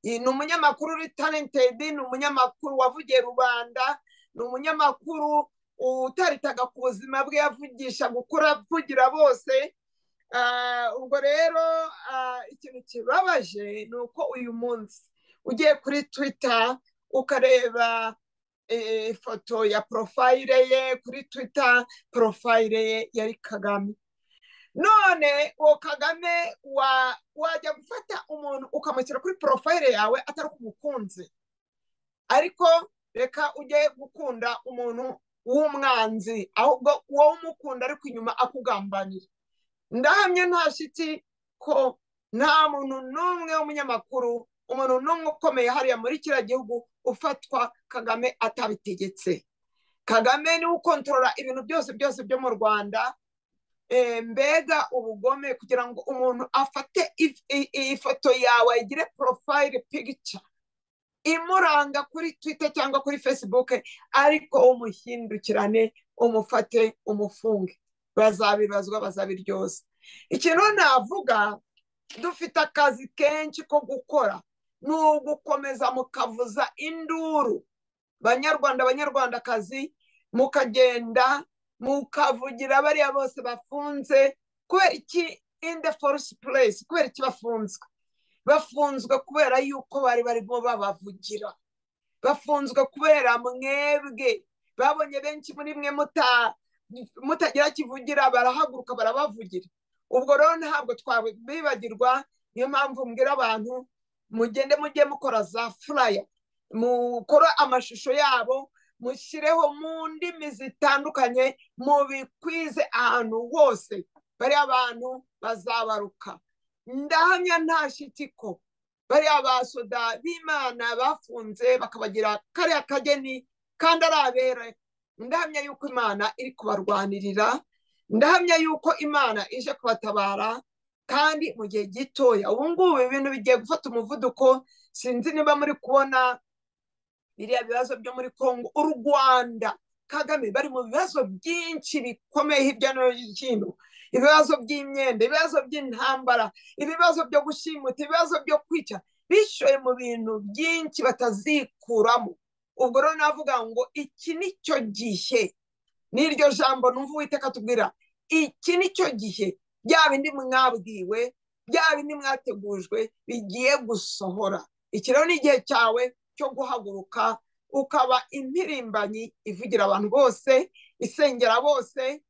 ni umunyamakuru uri talentedi ni umunyamakuru wavugiye rubanda ni umunyamakuru utaritaga ku buzima bwe yavugisha gukura avugira bose ubwo rero ikintu kibabaje ni uko uyu munsi ugiye kuri twita ukareba ifoto ya porofayire ye kuri twita porofayire ye yari kagame none uwo kagame wajya gufata umuntu ukamushyira kuri porofayire yawe atari umukunzi ariko reka ujye gukunda umuntu w'umwanzi ahubwo uwo umukunda ariko inyuma akugambanira ndahamye nta shiti ko nta muntu n'umwe w'umunyamakuru umuntu n'umwe ukomeye hariya muri kiriya gihugu ufatwa kagame atabitegetse kagame niwe ukontorora ibintu byose byose byo mu rwanda mbega ubugome kugira ngo umuntu afate ifoto yawe igire porofayire pigica imuranga kuri twita cyangwa kuri fesibuke ariko umuhindukirane umufate umufunge bazabibazwa bazabiryoza ikintu navuga dufite akazi kenshi ko gukora ni ugukomeza mukavuza induru banyarwanda abanyarwandakazi mukagenda mukavugira bariya bose bafunze kubera iki indi forusi puresi kubera iki bafunzwe bafunzwe kubera yuko bari barimo babavugira bafunzwe kubera mwebwe babonye benshi muri mwe mutagira kivugira barahaguruka barabavugira ubwo rero ntabwo twabibagirwa niyo mpamvu mbwira abantu mugende mujye mukora za furaya mukora amashusho yabo mushyireho mu ndimi zitandukanye mubikwize ahantu hose bariya abantu bazabaruka ndahamya nta shitiko bariya basoda b'imana bafunze bakabagira kariya kageni kandi ari abere ndahamya yuko imana iri kubarwanirira ndahamya yuko imana ije kubatabara kandi mu gihe gitoya ubu ngubu ibintu bigiye gufata umuvuduko sinzi niba muri kubona biriya bibazo byo muri congo u rwanda kagame bari mu bibazo byinshi bikomeye hirya no hino ibibazo by'imyenda ibibazo by'intambara ibibazo byo gushimuta ibibazo byo kwica bishoye mu bintu byinshi batazikuramo ubwo rero navuga ngo iki ni cyo gihe n'iryo jambo numva uwiteka tubwira iki ni cyo gihe bya bindi mwabwiwe bya bindi mwategujwe bigiye gusohora iki rero ni igihe cyawe cyo guhaguruka ukaba impirimbanyi ivugira abantu bose isengera bose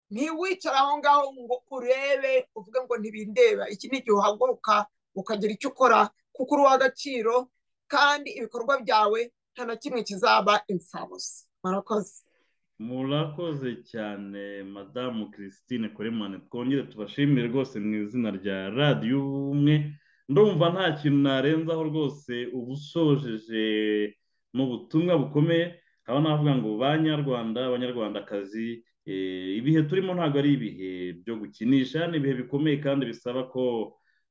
ntiwicare aho ngaho ngo urebe uvuge ngo ntibindeba iki ni igihe uhaguruka ukagira icyo ukora kuko uruha agaciro kandi ibikorwa byawe nta na kimwe kizaba imfabusa murakoze murakoze cyane madamu christine koremane twongere tubashimire rwose mu izina rya radiyo ubumwe ndumva nta kintu narenzaho rwose uba usojeje mu butumwa bukomeye aho navuga ngo banyarwanda abanyarwandakazi ibihe turimo ntabwo ari ibihe byo gukinisha ni ibihe bikomeye kandi bisaba ko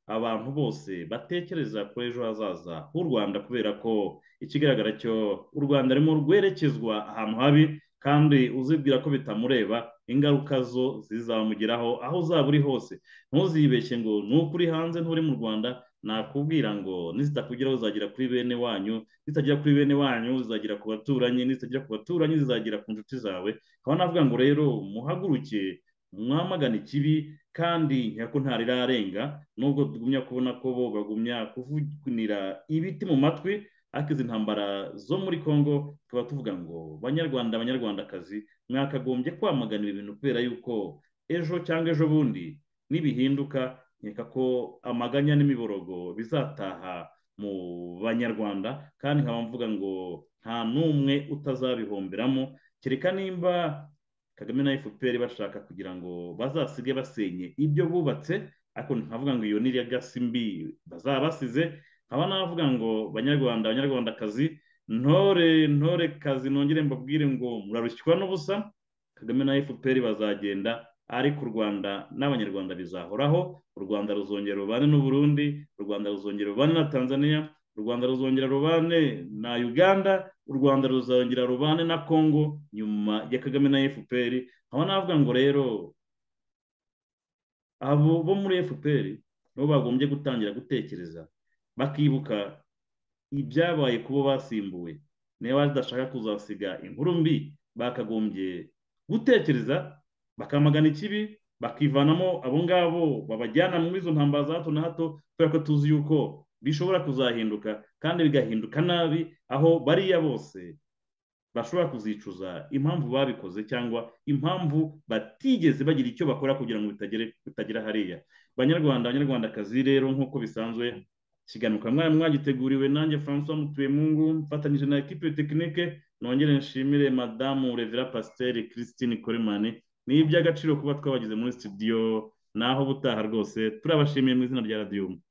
abantu bose batekereza kuri ejo hazaza h'u rwanda kubera ko ikigaragara cyo u rwanda rurimo rwerekezwa ahantu habi kandi uzibwira ko bitamureba ingaruka zo zizamugeraho aho uzaba uri hose ntuzibeshye ngo ni ukuri hanze nturi mu rwanda nakubwira ngo nizitakugeraho zizagera kuri bene wanyu nizitagera kuri bene wanyu zizagera ku baturanyi nizitagera ku baturanyi zizagera ku nshuti zawe nkaba navuga ngo rero muhaguruke mwamagana ikibi kandi ko ntarirarenga nubwo tugumya kubona ko bo bagumya kuvugunira ibiti mu matwi ariko izi ntambara zo muri congo tuba tuvuga ngo banyarwanda abanyarwandakazi mwakagombye kwamagana ibi bintu kubera yuko ejo cyangwa ejo bundi nibihinduka nkeka ko amaganya n'imiborogo bizataha mu banyarwanda kandi nkaba mvuga ngo nta n'umwe utazabihomberamo kereka nimba kagame na fpr bashaka kugira ngo bazasige basenye ibyo bubatse ariko nkavuga ngo iyo ni gasi mbi bazaba basize nkaba navuga ngo banyarwanda abanyarwandakazi ntore ntore kazi nongere mbabwire ngo murarushywa n'ubusa kagame na fpr bazagenda ariko u rwanda n'abanyarwanda bizahoraho u rwanda ruzongera rubane n'uburundi u rwanda ruzongera rubane na tanzania u rwanda ruzongera rubane na uganda u rwanda ruzongera rubane na congo nyuma ya kagame na fpr aho navuga ngo rero abo bo muri fpr nibo bagombye gutangira gutekereza bakibuka ibyabaye kubo basimbuwe niba badashaka kuzasiga inkuru mbi bakagombye gutekereza bakamagana ikibi bakivanamo abo ngabo babajyana muri izo ntambara za hato na hato kubera ko tuzi yuko bishobora kuzahinduka kandi bigahinduka nabi aho bariya bose bashobora kuzicuza impamvu babikoze cyangwa impamvu batigeze bagira icyo bakora kugira ngo bitagera hariya banyarwanda abanyarwandakazi rero nk'uko bisanzwe kiganuka mwari mwagiteguriwe nanjye francois mutuyemungu mfatanyije na ekipe tekinike nongere nshimire madamu revera pasiteri christine koremani ni iby'agaciro kuba twabagize muri studio naho butaha rwose turabashimiye mu izina rya radiyumu